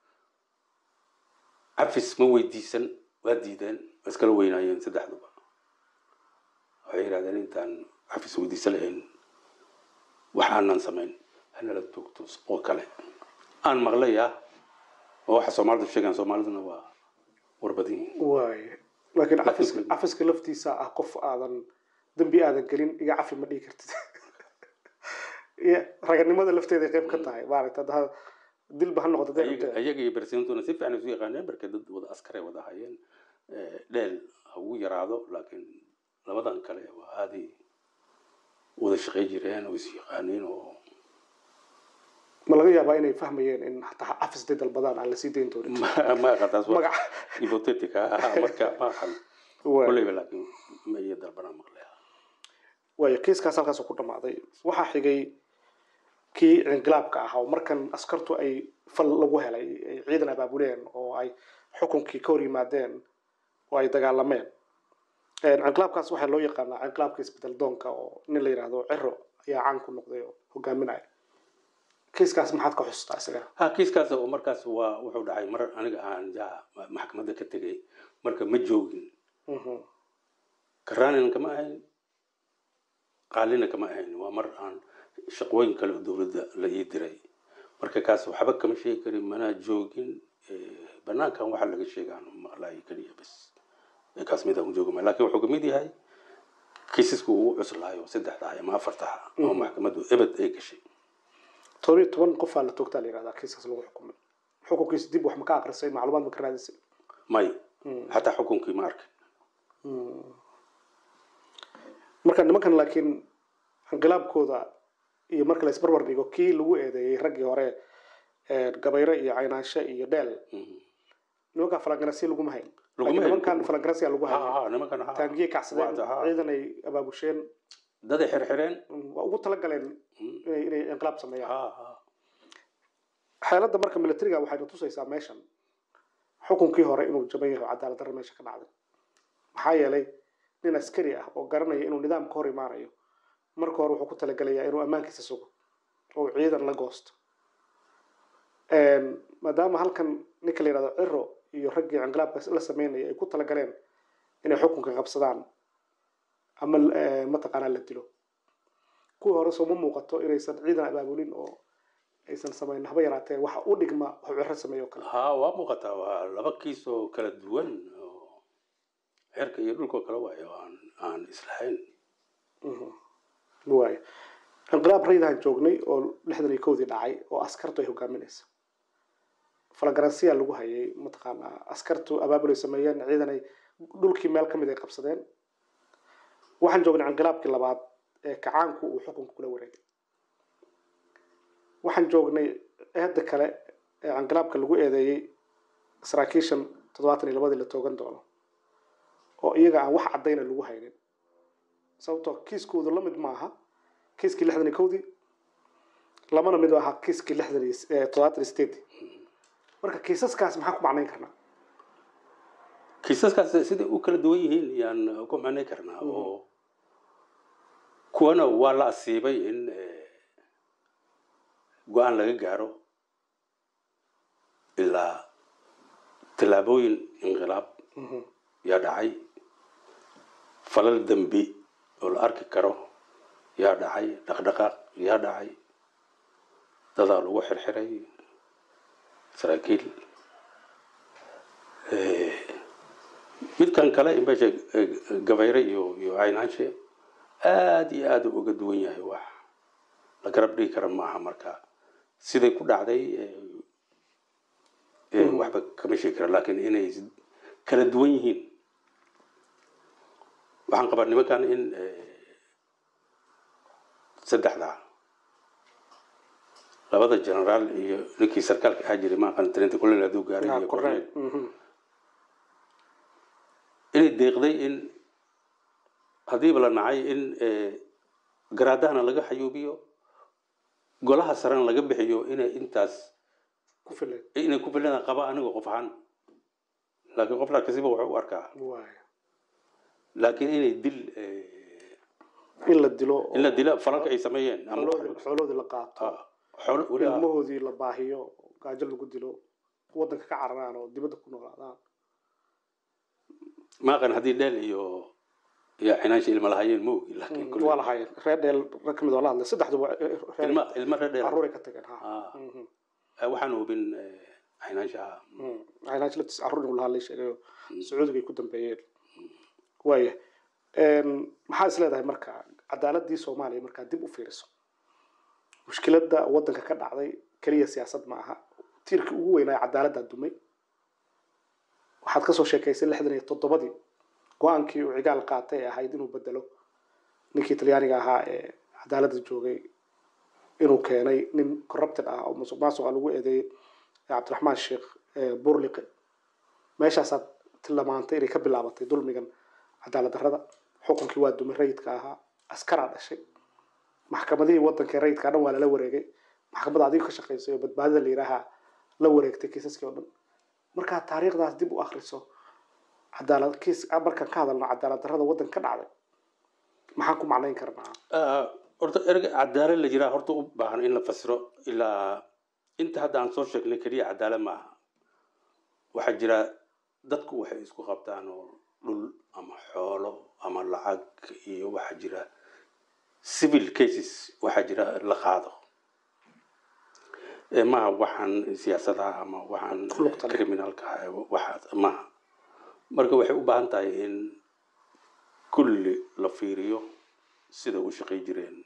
cafis ma weydiisan waa diideen waa iskala weynaayeen saddexduba waxay yidhahdeen intaan cafis weydiisan lahayn wax aanan samayn hanala toogto oo kale aan maqlaya oo waxa soomaalidu sheegaan soomaaliduna waa warbadin yihiin waay laakiin Laakiin- cafiska cafiska laftiisa ah qof aadan dembi aadan gelin iga cafi ma dhihi kartid iyo raganimada lafteeda qayb ka tahay maaragta hadda dilba ha noqdo hadday ayaga rabto. ayaga iyo bersintuna si fiican isu yaqaaneen markay dad wada askare wada hayeen Eh, dheel ha ugu yaraado laakiin labadan kale waa aaday wada shaqey jireen oo is yaqaaneen oo ma laga yaabaa inay fahmayeen in hataa cafis day dalbadaan aan lasii dayn doonin ma ma aqataas waa magac hypothetic ah marka ma aqan Waay. kolleyba laakiin ma iyo dalbana maqlaya waayo kiiskaas halkaas ku dhammaaday waxaa xigay kii inqilaabka ahaa oo markan askartu ay fal lagu helay ay ciidan abaabuleen oo ay xukunkii ka hor yimaadeen oo ay dagaalameen inqilaabkaas waxaa loo yaqaanaa inqilaabka isbedel doonka oo nin la yidhaahdo ciro ayaa caan ku noqday oo hogaaminaya kiiskaas maxaad ka xustaa isaga ha kiiskaas oo markaas waa wuxuu dhacay mar aniga aan ja maxkamadda ka tegay marka ma joogin Mhm. karaanina kama ahayn qaalina kama ahayn waa mar aan shaqooyin kale oo dowladda la ii diray marka kaas waxba kama sheegi karin manaa joogin Eh, banaankan waxaa laga sheegaan maqlaayo keliya bas Eh, kaas mid aan joogin laakiin wuxuu kamid yahay kiisasku ugu cuslaayo saddexda ama afarta oo maxkamaddu ebed ay gashay todoba iyo toban qofaa la toogtaa la yihahdaa kiiskaas lagu xukumay xukunkiisa dib wax ma ka akrisay macluumaad ma ka raadisay may Mm. xataa xukunkii ma arkin marka nimankan laakiin inqilaabkooda iyo marka la isbarbar dhigo kii lagu eedeeyey raggii hore ee gabayre iyo caynaanshe iyo dheel Mhm. nimankaa falanganasi laguma hayn Laguma laakiin hayn. nimankan falanganasiya lagu ha hayay ha nimankan ha taangiyey kacsadeen Waa- ha. ciidan ay abaabusheen daday xirxireen Mm, waa ugu talagaleen Mm. inay inay inqilaab sameeyaan ha ha xeeladda marka militariga waxayna tusaysaa meeshan xukunkii hore inuu jaban yahay oo cadaalad darro meesha ka dhacday maxaa yeelay nin askari ah oo garanaya inuu nidaam ka hor imaanayo marka hore wuxuu ku talagelayaa inuu ammaankiisa sugo oo uu ciidan la goosto maadaama halkan ninka la yidhahdo ciro iyo raggii inqilaabka la sameynaya ay ku talagaleen inay xukunka qabsadaan ama eh, mataqaanaa la dilo kuwii hore soo ma muuqato inaysan ciidan abaabulin oo aysan samayn haba yaraatee waxa u dhigma wax ciro sameeyo oo kale ha waa muuqataa waa laba kiis oo kala duwan oo xerka iyo dhulkoo kale waayo aan aan islahayn waayo inqilaab raydahan joognay oo lixdan iyo kowdii dhacay oo askartu ay hogaaminaysa falagaransiya lagu hayay mataqaanaa askartu abaabul ay sameeyeen ciidan ay dhulkii meel ka mid ay qabsadeen waxaan joognay inqilaabkii labaad ee kacaanku uu xukunka kula wareegay waxaan joognay eedda kale ee inqilaabka lagu eedeeyey saraakiishan toddobaatan iyo labadii la toogan doono oo iyaga aan wax caddayna lagu haynin sababtoo kiiskoodu la mid maaha kiiskii lixdan iyo kowdii lamana mid ahaa kiiskii lixdan iyo eh, toddobaatan iyo sideedii marka kiisaskaas maxaan ku macnayn karnaa kiisaskaas siday u kala duwan yihiin yaan ku macnay karnaa oo kuwana waa la asiibay in eh, go-aan laga gaaro ilaa tallaabooyin inqilaab yaa dhacay falal dembi oo la arki karo yaa dhacay dhaqdhaqaaq yaa dhacay dadaa lagu xirxiray saraakiil Eh, midkan kale meesha eh, gabayre iyo iyo caynaanshe aad iyo aad u uga duwan yahay wax la garab dhigi kara maaha marka siday ku dhacday eh, eh, waxba kama sheegi kara laakiin inay kala duwan yihiin waxaan qabaa nimankan in eh, saddexda labada generaal iyo ninkii sarkaalka ahaa jiray ma aqaan tarinta kulel hadduu gaaray iyo korneel cornel inay deeqday in haddiiba la nacay in eh, garaadahana laga xayuubiyo golaha sarena laga bixiyo inay intaas ku filan inay ku filan qaba aniga qof ahaan laakiin qof kasiba wuxuu u arkaa waayo laakiin inay dil eh, in la dilo oo in la dila falalka ay sameeyeen ama xooloodii xooloodii la qaato Ah, xoolo weli ah. ilmahoodii la baahiyo gaajo lagu dilo wadanka ka cararaan oo dibadda ku noolaadaan ma aqaan haddii dheel iyo iyo cinaansha ilma lahayeen ma ogi laakiin kulli- waa lahaayeen reer dheel rag kamid oo la hadlay saddexduba reer ilma ilma reer dheel caruuray ka tageen ha Ah, Mhm. eh, waxaan hubin eh, cinaansha Mm. caynaanshi laftiis caruur inuu lahaa la sheegayo sacuudiga ay ku dambeeyeen waaya maxaa is leedahay marka cadaaladii soomaaliya markaa dib u fiiriso mushkiladda wadanka ka dhacday keliya siyaasad ma aha tiirkii ugu weynaa cadaaladda dumay waxaad kasoo sheekaysay lixdan iyo toddobadii go-aankii uu cigaal qaatay ee ahayd inuu bedelo ninkii talyaaniga ahaa ee cadaaladda joogay inuu keenay nin corrupted ah oo musuq maasuqa lagu eedeeyey ee cabdiraxmaan sheekh ee burliqe meeshaasaad tilmaantay inay ka bilaabatay dulmigan cadaalad darrada xukunkii waa dumay rayidka ahaa askaraa dhashay maxkamadihii wadanka rayidka dhan waa lala wareegay maxkamadda adiga ka shaqaysay oo badbaadada la yidhaaha la wareegtay kiisaskii oo dhan markaad taariikhdaas dib u akriso cadaalad kiis markaan ka hadalno cadaalad darrada wadanka ka dhacday maxaan ku macnayn karnaa Ah, horta erga cadaalad la jiraa horta u baahan in la fasiro ilaa inta hadda aan soo sheegnay keliya cadaalad ma aha waxaa jira dadku waxay isku qabtaan oo dhul ama xoolo ama lacag iyo waxaa jira civil cases waxaa jira la qaado Eh, maaha waxaan siyaasadaha ama waxaan Ku lugta leh. criminalka ah, eh, waxaas maaha marka waxay u baahan tahay in kulli la fiiriyo sida u shaqay jireen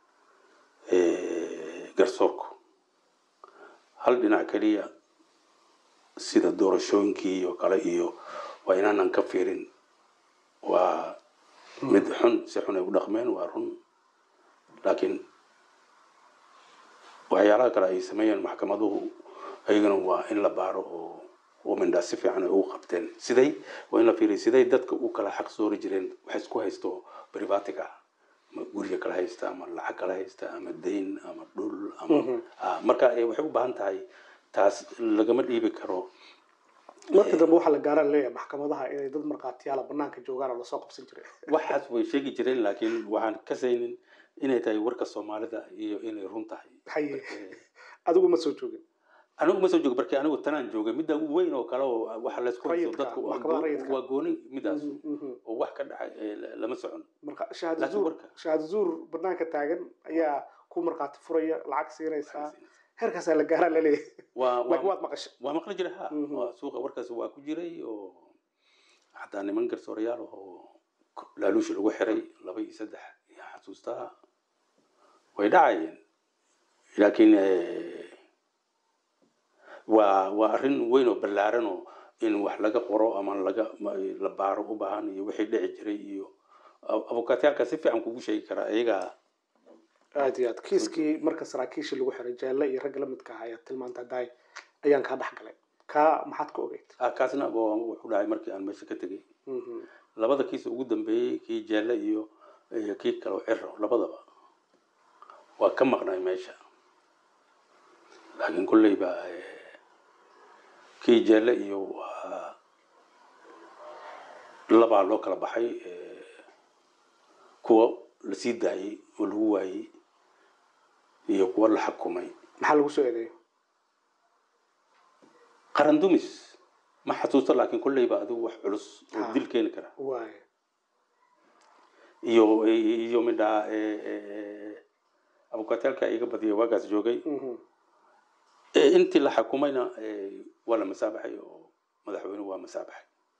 eh, garsoorku hal dhinac keliya sida doorashooyinkii iyo kale iyo waa inaanan ka fiirin waa mid xun si xun ay u dhaqmeen waa run laakiin waxyaalaha kale ay sameeyeen maxkamaduhu ayagana waa in la baaro oo oo mindhaa si fiican ay ugu qabteen siday waa in la fiiriyo siday dadka u kala xaq soori jireen wax isku haysto privatic ah ama guriga kala haysta ama lacag kala haysta ama dayn ama dhul ama ah, marka eh, waxay u baahan tahay taas lagama dhiibi karo markii dambe waxaa la gaaraan leeyahay maxkamadaha inay dad markhaatiyaala banaanka joogaan oo lasoo qabsan jiray waxaas way sheegi jireen laakiin waxaan kasaynin inay tahay warka soomaalida iyo inay run tahay haye Eh, adigu ma soo joogin anigu ma soo joogo barki anigu tanaan joogay midda ugu weyn oo kale oo waxa laysku haysto Rayidka, dadku waa maxkamada goo- rayidka. waa gooni midaas Mhm, mhm. oo wax ka dhacay eh, la- lama socon marka shahaado Laakiin zuur warka- shahaado zuur banaanka taagan ayaa ku markhaati furaya lacag siinaysaa heerkaasaa la gaaraa laleeyahay waa laakiin waa waad maqashay waa maqli jiray ha Mhm. waa suuqa warkaas waa ku jiray oo xataa niman garsoorayaal oo laaluush lagu xiray laba iyo saddex yaa xasuustaa way dhacayeen laakiin eh, waa waa arrin weyn oo ballaaran oo in wax laga qoro ama laga ma- la baaro u baahan iyo wixii dhici jiray iyo ab- abukaatayaalka si fiican kugu sheegi karaa iyagaa aad iyo aad kiiskii marka saraakiishii lagu xiray jeelle iyo ragga la midka ah ayaa tilmaanta daay ayaan kaa dhex galay kaa maxaad ka ogeyd ah, kaasna waa- wuxuu dhacay markii aan meesha ka tegey Mhm. labada kiis ugu dambeeyey kii jeelle iyo iyo kii kale oo ciro labadaba waa ka maqnay meesha laakiin kolley baa eh, kii jeelle iyo waa labaa loo kala baxay eh, kuwa la sii daayey oo lagu waayey iyo kuwa la xukumay maxaa lagu soo eedeeyo qaran dumis ma xasuusto laakiin kolley baa adigu wax culus oo Ah. dil keeni kara waay iyo iyo midhaa abukaataalka iga badiya waagaas joogay Mhm. Eh, intii la xukumayna eh, waa la masaabaxay oo madaxweynuhu waa masaabaxay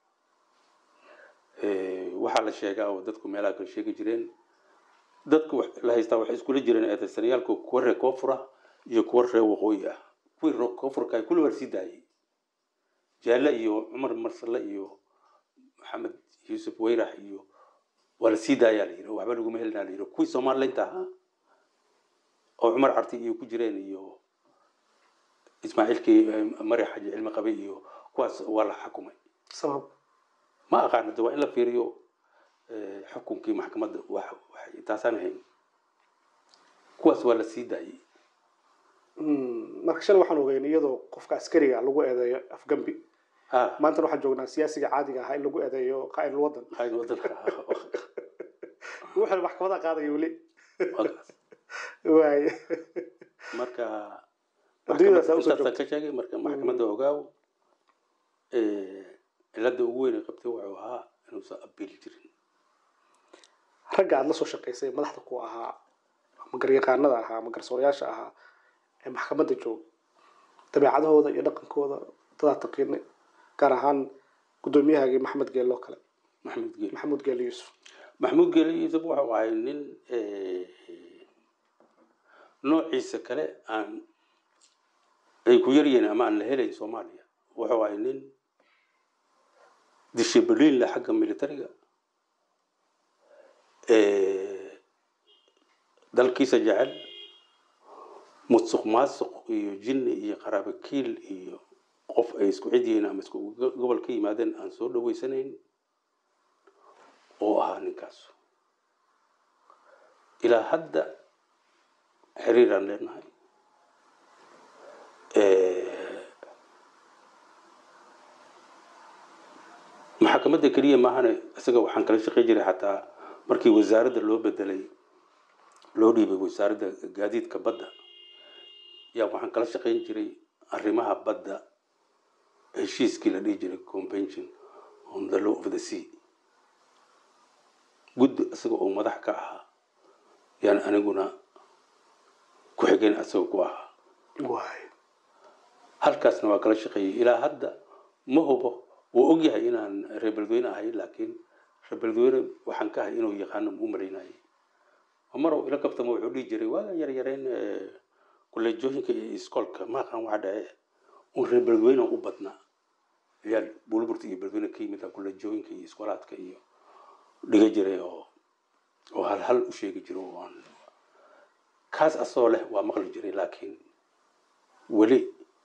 Eh, waxaa la sheegaa oo dadku meelaha kale sheegi jireen dadku wax- la haystaa waxay iskula jireen eedaysanayaalku kuwa reer koonfura iyo kuwa reer waqooyi ah kuwii reer koonfurka kulli waa lasii daayey jaalle iyo cumar marsale iyo maxamed yuusuf weyrax iyo waa lasii daayaa la yidhi waxba laguma helinaa la yidhi kuwii somalilaynta ahaa oo cumar carti iyo ku jireen iyo ismaaciilkii eh, mari xaji cilmi qabay iyo kuwaas waa la xukumay sabab ma aqaana de waa in la fiiriyo eh, xukunkii maxkamadda wax waxay taasaan ahayn kuwaas waa la sii daayey Mm, marka shalay waxaan ogeyn iyadoo qofka askariga lagu eedeeyo afgambi ah maantana waxaan joognaa siyaasiga caadiga ahaa in lagu eedeeyo qaa'idul wadan qayn wadanka wuxuu maxkamada qaadaya weli waa kaas. waay marka Adduunyadaas aa usoo intaasaan ka sheegay marka maxkamadda ogaaw eh, cilada ugu weyn ay qabtay wuxuu ahaa inuusan abiili jirin ragga aad la soo shaqaysay madaxda ku ahaa ama garyaqaanada ahaa ama garsoorayaasha ahaa ee maxkamadda jooga dabeecadahooda iyo dhaqankooda dadaa taqiinay gaar ahaan guddoomiyahagii maxamed geelle oo kale maxamed geeli maxamuud geelle yuusuf maxamuud geeli yuusuf wuxuu ahay nin eh, noociisa kale aan ay ku yaryihiin ama aan la helayn soomaaliya wuxuu ahay nin dishibiliin leh xagga militariga eh, dalkiisa jecel musuq maasuq iyo jinni iyo qaraabakiil iyo qof ay isku cid yihiin ama isku go- gobol ka yimaadeen aan soo dhaweysanayn oo ahaa ninkaas ilaa hadda xiriiraan leenahay Eh, maxkamadda keliya maahane isaga waxaan kala shaqey jiray xataa markii wasaaradda loo bedelay loo dhiibay wasaaradda gaadiidka badda yaa waxaan kala shaqayn jiray arrimaha badda heshiiskii la dhihi jiray convention on the law of the sea guddi isaga oo madax ka ahaa yaan aniguna ku xigeen asagoo ku ahaa waay halkaasna waa kala shaqeeyey ilaa hadda ma hubo wuu ogyahay inaan reer beledweyne ahay laakiin reer beledweyne waxaan ka ahay inuu yaqaano u malaynayay marow ila kabtama wuxuu dhihi jiray waagan yar yareen kuleejooyinka iyo iskoolka maaqan waxa dhace un reer beledweyne u badnaa ciyaal buulburta iyo beledweyne ka yimid kuleejooyinka iyo iskoolaadka iyo dhiga jiray oo oo hal hal u sheegi jiro oo aan kaas asoo leh waa maqli jiray laakiin weli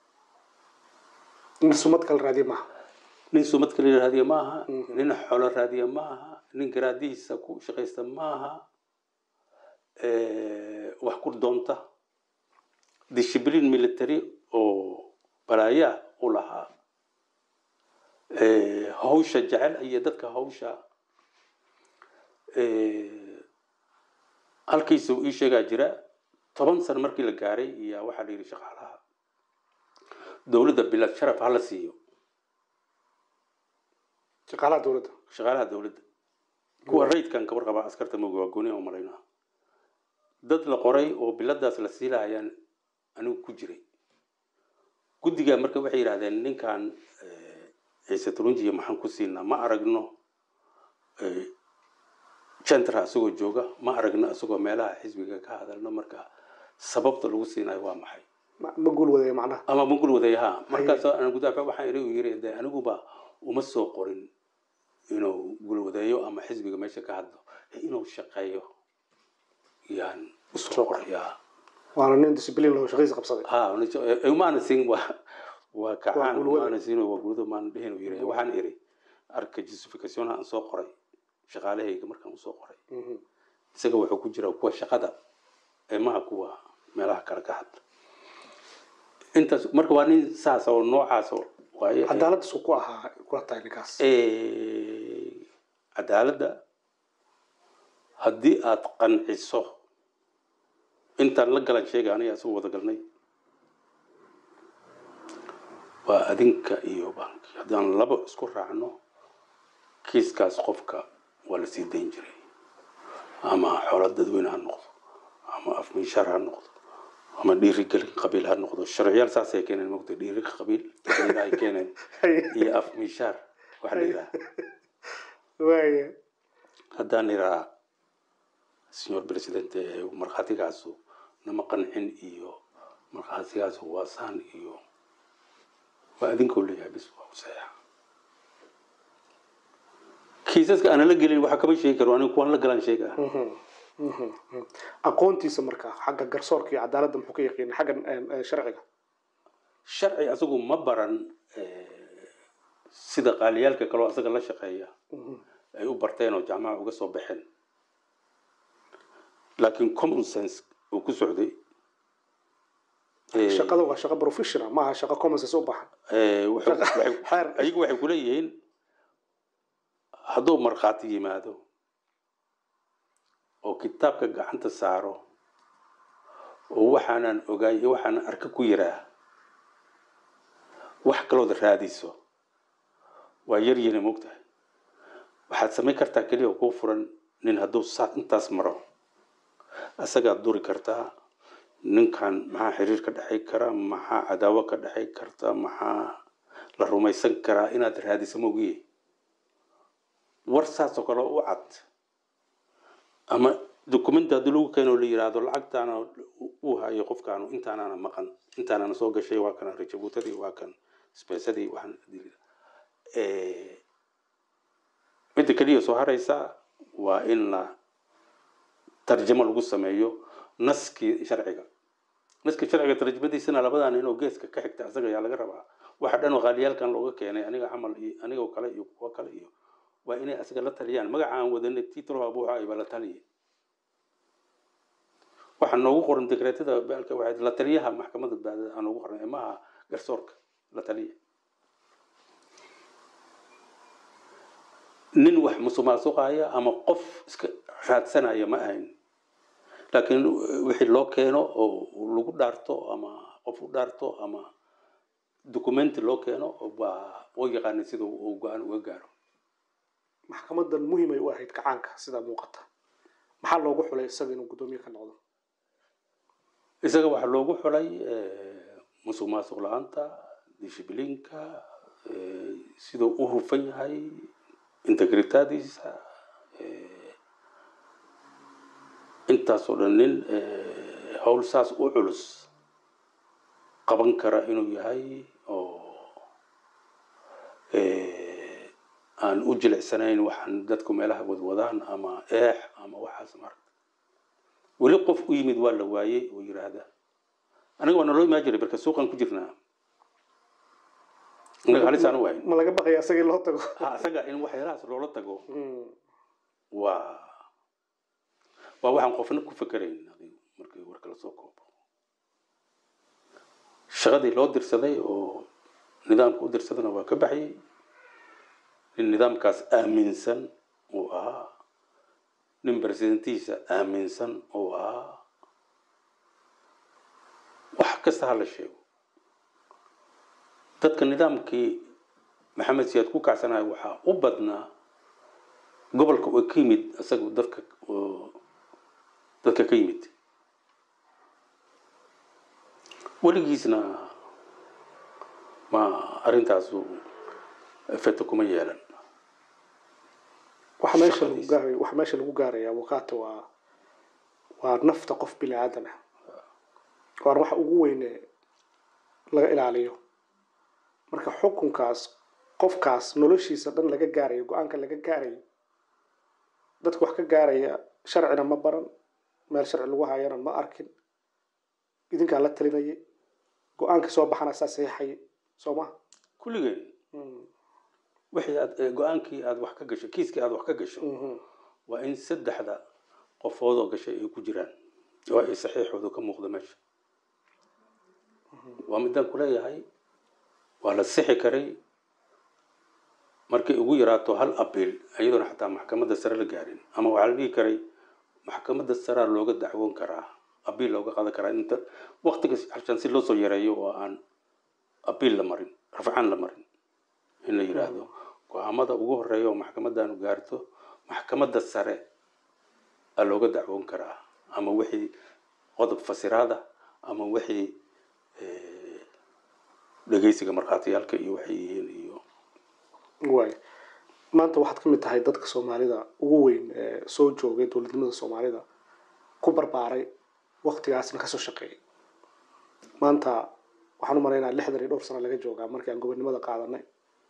in sumad kala raadiya maaha nin sumad kale raadiya maaha nin xoolo raadiya maaha nin garaadihiisa ku shaqaysta maaha wax ku doonta discipline military oo balaayaa u lahaa hawsha jecel iyo dadka hawsha halkiisa uu ii sheegaa jira toban sano markii la gaaray iyo waxaa la yidhi shaqaalaha dowladda bilad sharaf hala siiyo shaqaalaha dowladda shaqaalaha dowladda kuwa rayidkan kabar qabaa askarta mooga waa gooni oo malaynaa dad la qoray oo biladaas la siilahayaan anigu ku jiray guddigaa marka waxay yidhahdeen ninkan ciise turunjiya maxaan ku siinaa ma aragno jentra isagoo jooga ma aragno isagoo meelaha xisbiga ka hadalno marka sababta lagu siinayo waa maxay ma ma guul wadaya macnaha ama mugul wadayaha markaas aan gudaafa waxaan iri uu yiri de aniguba uma soo qorin inuu gulwadeeyo ama xisbiga meesha ka hadlo ee inuu shaqeeyo yaan usoo qorayaa waana nin discipline loo shaqadiisa qabsaday ha umaana siin waa waa kacaan gulwada. umaana siin waa gulwada maana dhihin uu yiri waxaan iri arka justification aan soo qoray shaqaalahayga markaan usoo qoray Mhm. isaga wuxuu ku jiraa kuwa shaqada ee maha kuwa meelaha kale ka hadla intaas marka waa nin saas oo noocaas oo waaye cadaalad isku ku ahaa kula tahay ninkaas Eh, cadaaladda haddii aad qanciso intaan la galan sheega aniga isagu wada galnay waa adinka iyo banki haddaan laba isku raacno kiiskaas qofka waa la sii dayn jiray ama xoolo dadweyne ha noqdo ama afminshaar ha noqdo ama dhiirigelin qabiil ha noqdo sharciyaal saasay keeneen mogta dhiiri qabiil ay keeneen iyo afminshaar waxa la yidhaha waaya haddaan iraa senor president ee markhaatigaasu nama qancin iyo markhaatigaasu waa saan iyo waa adinkoo leeyahay bis waa useexa kiisaska aanan la gelin waxa kama sheegi karo anigu kuwaan la galaan sheegaa Mhm. Mhm. Mhm. aqoontiisa marka xagga garsoorka iyo cadaaladda muxuu ka yaqiin xagga eh, eh, sharciga sharci asagu ma baran eh, sida qaaliyaalka kaloo asaga la shaqeeya Mhm. ay u barteen oo jaamaca uga soo baxeen laakiin common sense uu ku socday Eh, shaqada waa shaqo professional maaha shaqo common sense u baxan Eh, wuxuu- Shaqa- waxay- xeer. ayagu waxay kuleeyihiin hadduu markhaati yimaado oo kitaabka gacanta saaro oo waxaanan ogaay iyo waxaanan arka ku yiraa wax kalooda raadiso waa yar yini mogtahay waxaad samayn kartaa keliya oo kuu furan nin hadduu saa intaas maro asagaad duri kartaa ninkan maxaa xiriir ka dhexay kara maxaa cadaawo ka dhexay karta maxaa la rumaysan karaa inaad raadiso mogiye war saasoo kale u cad ama documenti haddii lagu keeno la yiraahdo lacagtaana uu hayo qofkaanu intaanana maqan intaanana soo gashay waa kan rajabuutadii waa kan spesadii waxaan Eh, midda keliya soo haraysa waa in la tarjamo lagu sameeyo naskii sharciga naskii sharciga tarjamadiisana labadaa nin oo geeska ka xigta asaga ayaa laga rabaa waxa dhan oo qaaliyaalkan looga keenay aniga camal iyo anigoo kale iyo kuwo kale iyo waa inay asaga la taliyaan magacaan wadanay titro abuuxa ayba la taliye waxaa noogu qoran dekreetada baalka waxay la taliyaha maxkamadda baadada aan noogu qoran ee maaha garsoorka la taliya nin wax musuqmaasuqaya ama qof iska raadsanaya ma ahayn laakiin wixii loo keeno oo lagu dhaarto ama qof u dhaarto ama documenti loo keeno waa oo yaqaanay sida uu go-aan uga gaaro maxkamadan muhiimay u ahayd gacaanka sidaa muuqata maxaa loogu xulay isaga inuu guddoomiye ka noqdo isaga waxaa loogu xulay musuq maasuq la-aanta dishibliinka siduu u hufan yahay integritadiisa intaasoo dhan nin howl saas u culus qaban kara inuu yahay oo aan u jilicsanayn waxaan dadku meelaha wadwadaan ama eex ama waxaas marka weli qof u yimid waa la waayey oo yiraahda aniga waa naloo imaan jiray marka suuqan ku jirnaa anaga halisaan u wahayn ma laga baqaya isaga in loo tago ha isaga in waxyaalahaas loola tago waa waa waxaan qofna ku fekerayn adigu markii warka lasoo koobo shaqadii loo dirsaday oo nidaamka u dirsadana waa ka baxyay nin nidaamkaas aaminsan uu ahaa nin presidentiisa aaminsan uu ahaa wax kasta ha la sheego dadka nidaamkii maxamed siyaad ku kacsanayo waxaa u badnaa gobolka oo ka yimid isaga dadka dadka ka yimid weligiisna ma arrintaasu efecto kuma yeelan waxa meesha lagu gaaraya waxa meesha lagu gaaraya abukaata waa waa nafta qof bini aadan ah waana waxa ugu weyne laga ilaaliyo marka xukunkaas qofkaas noloshiisa dhan laga gaarayo go-aanka laga gaarayo dadka wax ka gaaraya sharcina ma baran meel sharci lagu hayana ma arkin idinkaa la talinayay go-aanka soo baxana saa saxiixaya soo maha kulligeen wixii aad go-aankii aad wax ka gasho kiiskii aad wax ka gasho waa in saddexda qofood oo gashay ay ku jiraan oo ay saxiixooda ka muuqdo meesha waa midaan kuleeyahay waa la sixi karay markay ugu yaraato hal abiil iyadoona xataa maxkamadda sare la gaarin ama waxaa la dhihi karay maxkamadda saraa looga dacwoon karaa abiil looga qadan karaa inta waktiga xashan si loo soo yareeyo oo aan abiil la marin rafcaan la marin in la yidhaahdo go-aamada ugu horeeya oo maxkamaddaanu gaarto maxkamadda sare aa looga dacwoon karaa ama wixii qodob fasiraada ama wixii dhegeysiga markhaatiyaalka iyo waxay yihiin iyo waay maanta waxaad ka mid tahay dadka soomaalida ugu weyn ee soo joogay dowladnimada soomaalida ku barbaaray waktigaasna kasoo shaqeeyay maanta waxaan u malaynaa lixdan iyo dhowr sano laga joogaa markii aan gobonimada qaadanay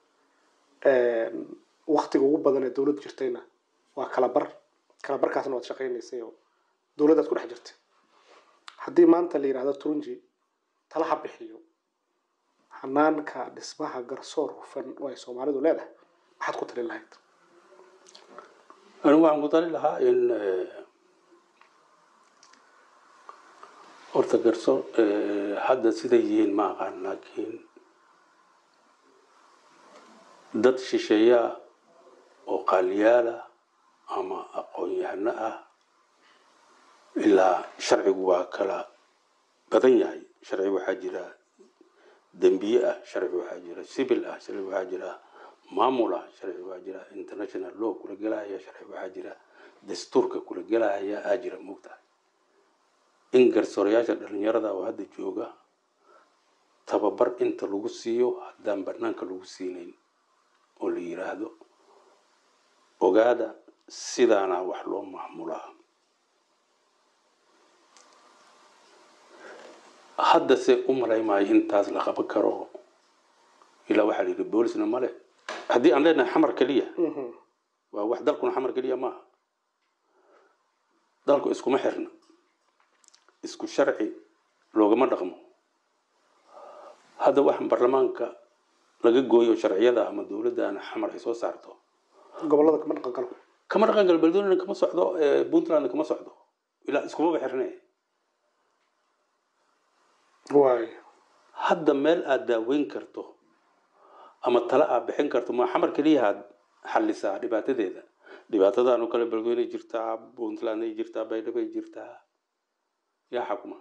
waktiga ugu badan ee dowlad jirtayna waa kalabar kalabarkaasna waad shaqaynaysay oo dowladdaad ku dhex jirtay haddii maanta la yidhahdo turunji talaha bixiyo hanaanka dhismaha garsoor hufan oo ay soomaalidu leedahay maxaad ku talin lahayd anigu waxaan ku tali lahaa in horta garsoor hadda siday yihiin ma aqaan laakiin dad shisheeyaa oo qaaliyaala ama aqoon-yahano ah ilaa sharcigu waa kala badan yahay sharci waxaa jira dembiye ah sharci waxaa jira civil ah sharci waxaa jira maamul ah sharci waxaa jira international law kula gelaya sharci waxaa jira dastuurka kula gelaya aa jira moogtahay in garsoorayaasha dhalinyarada oo hadda jooga tababar inta lagu siiyo haddaan banaanka lagu siinayn oo la yiraahdo ogaada sidaana wax loo maamulaa haddase u malay maayo intaas la qaban karo ilaa waxaa la yidhi boolisna male haddii aan leenahay xamar keliya waa wax dalkuna xamar keliya maaha dalku iskuma xirna isku sharci loogama dhaqmo hadda waxaan baarlamaanka laga gooyo sharciyada ama dowladdan xamar ay soo saarto gobolada kama dhaqan karo kama dhaqan galo beledweyne kama socdo puntland kama socdo ilaa iskumaba xirne waay hadda meel aad daaweyn karto ama tala aad bixin karto ma xamar keliya aad xalisaa dhibaatadeeda dhibaatadaanu kale beledweyne jirtaa puntland ay jirtaa baydhabo ay jirtaa yaa xakuma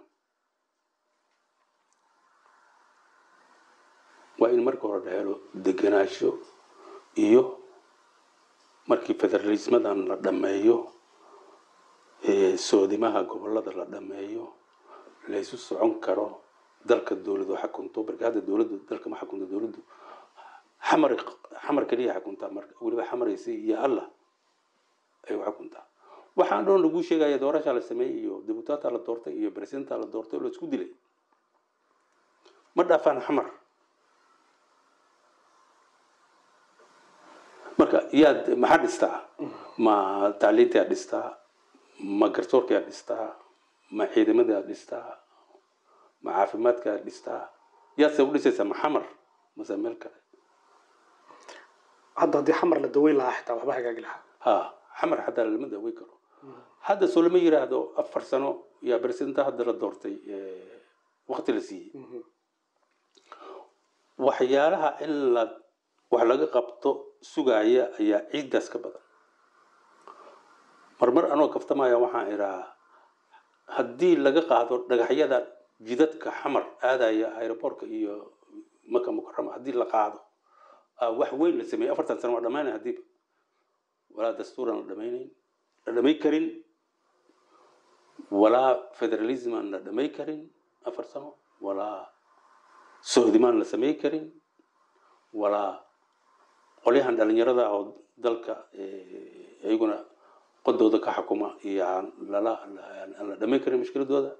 waa in marka hore la helo degenaansho iyo markii federalismadan la dhammeeyo soodimaha gobolada la dhammeeyo laysu socon karo dalka dowladu xakunto marka hadda dowladdu dalka ma xakunto dowladdu xamar xamar keliya xakuntaa marka weliba xamaraysi iyo allah ay u xakuntaa waxaan dhoon lagu sheegaya doorashaa la sameeyey iyo dibutaata la doortay iyo presidenta la doortay oo la isku dilay ma dhaafaan xamar marka yaad maxaa dhistaa ma tacliintaad dhistaa ma garsoorkaad dhistaa ma ciidamadaad dhistaa ma caafimaadkaad dhistaa yaadse u dhisaysaa ma xamar mase meel kale hadda haddii xamar la daweyn lahaa xitaa waxba hagaagi lahaa ha xamar xataa lama daweyn karo hadda soo lama yiraahdo afar sano yaa presidenta hadda la doortay waqti la siiyey waxyaalaha in la wax laga qabto sugaya ayaa ciiddaas ka badan marmar anoo kaftamaya waxaan idhaa haddii laga qaado dhagaxyada jidadka xamar aadaya aeroboortka iyo maka mukarama haddii la qaado wax weyn la sameeyey afartan sano waa dhamaynaya haddiiba walaa dastuuran la dhamaynayn la dhamay karin walaa federalisman la dhamay karin afar sano walaa sohdimaan la samey karin walaa qolyahan dhalinyarada oo dalka iyaguna qodooda ka xukuma iyo aan lala aan la dhamayn karin mushkiladooda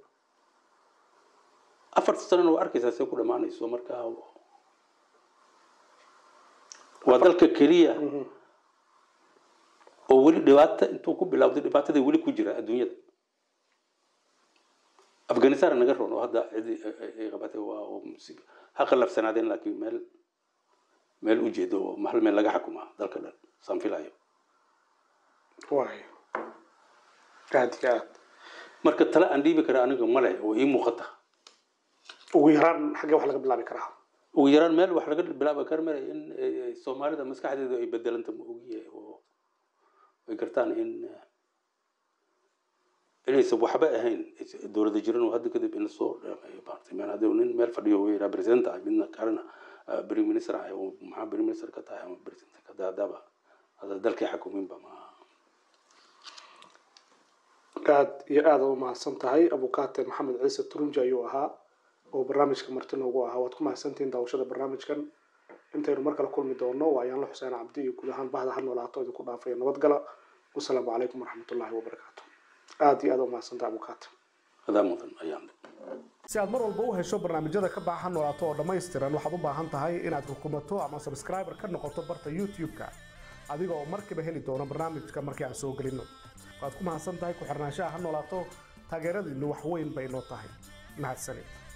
afarta sanana waa arkaysaa see ku dhamaanayso marka waa dalka keliya oo weli dhibaata intuu ku bilowday dhibaatadii weli ku jira adduunyada afghanistan naga roon oo hadda cidi ay qabatay waa ha qalafsanaadeen laakiin meel meel ujeedo oo hal meel laga xakuma dalka dhan saan filayo waayo aad iyo aad marka tale aan dhiibi kara aniga male oo ii muuqata ugu yaraan xaggee wax laga bilaabi karaa ugu yaraan meel wax laga bilaabi kara male in soomaalida maskaxdeedu ay bedelanta ma ogiye oo ay gartaan in inaysan waxba ahayn dowlada jiran oo hadda kadib in lasoo dhameeyo maartay meel haddii nin meel fadhiyo uu yidhaa president ah midna kalena prime minister ah oo maxaa prime minister ka tahay ama president ka tahay haddaba hadda dalkii xakuminba ma aad iyo aada u mahadsan tahay abukaate maxamed ciise turunji ayuu ahaa oo barnaamijka marti noogu ahaa waad ku mahadsantihiin daawashada barnaamijkan intaynu mar kale kulmi doono waa ayaanla xuseen cabdi iyo guud ahaan bahda ha noolaato idinku dhaafaya nabadgala wasalaamu calaykum waraxmatullaahi wabarakaatu aada iyo aada u mahadsantahay abukaate adaa mudan ayaan si aad mar walba u hesho barnaamijyada ka baxa ha noolaato oo dhammaystiran waxaad u baahan tahay inaad rukumato ama subscriber ka noqoto barta youtube-ka adiga oo markiiba heli doono barnaamijka markii aan soo gelinno waad ku mahadsan tahay ku xirnaanshaha ha noolaato taageeradiinnu wax weyn bay noo tahay mahadsanid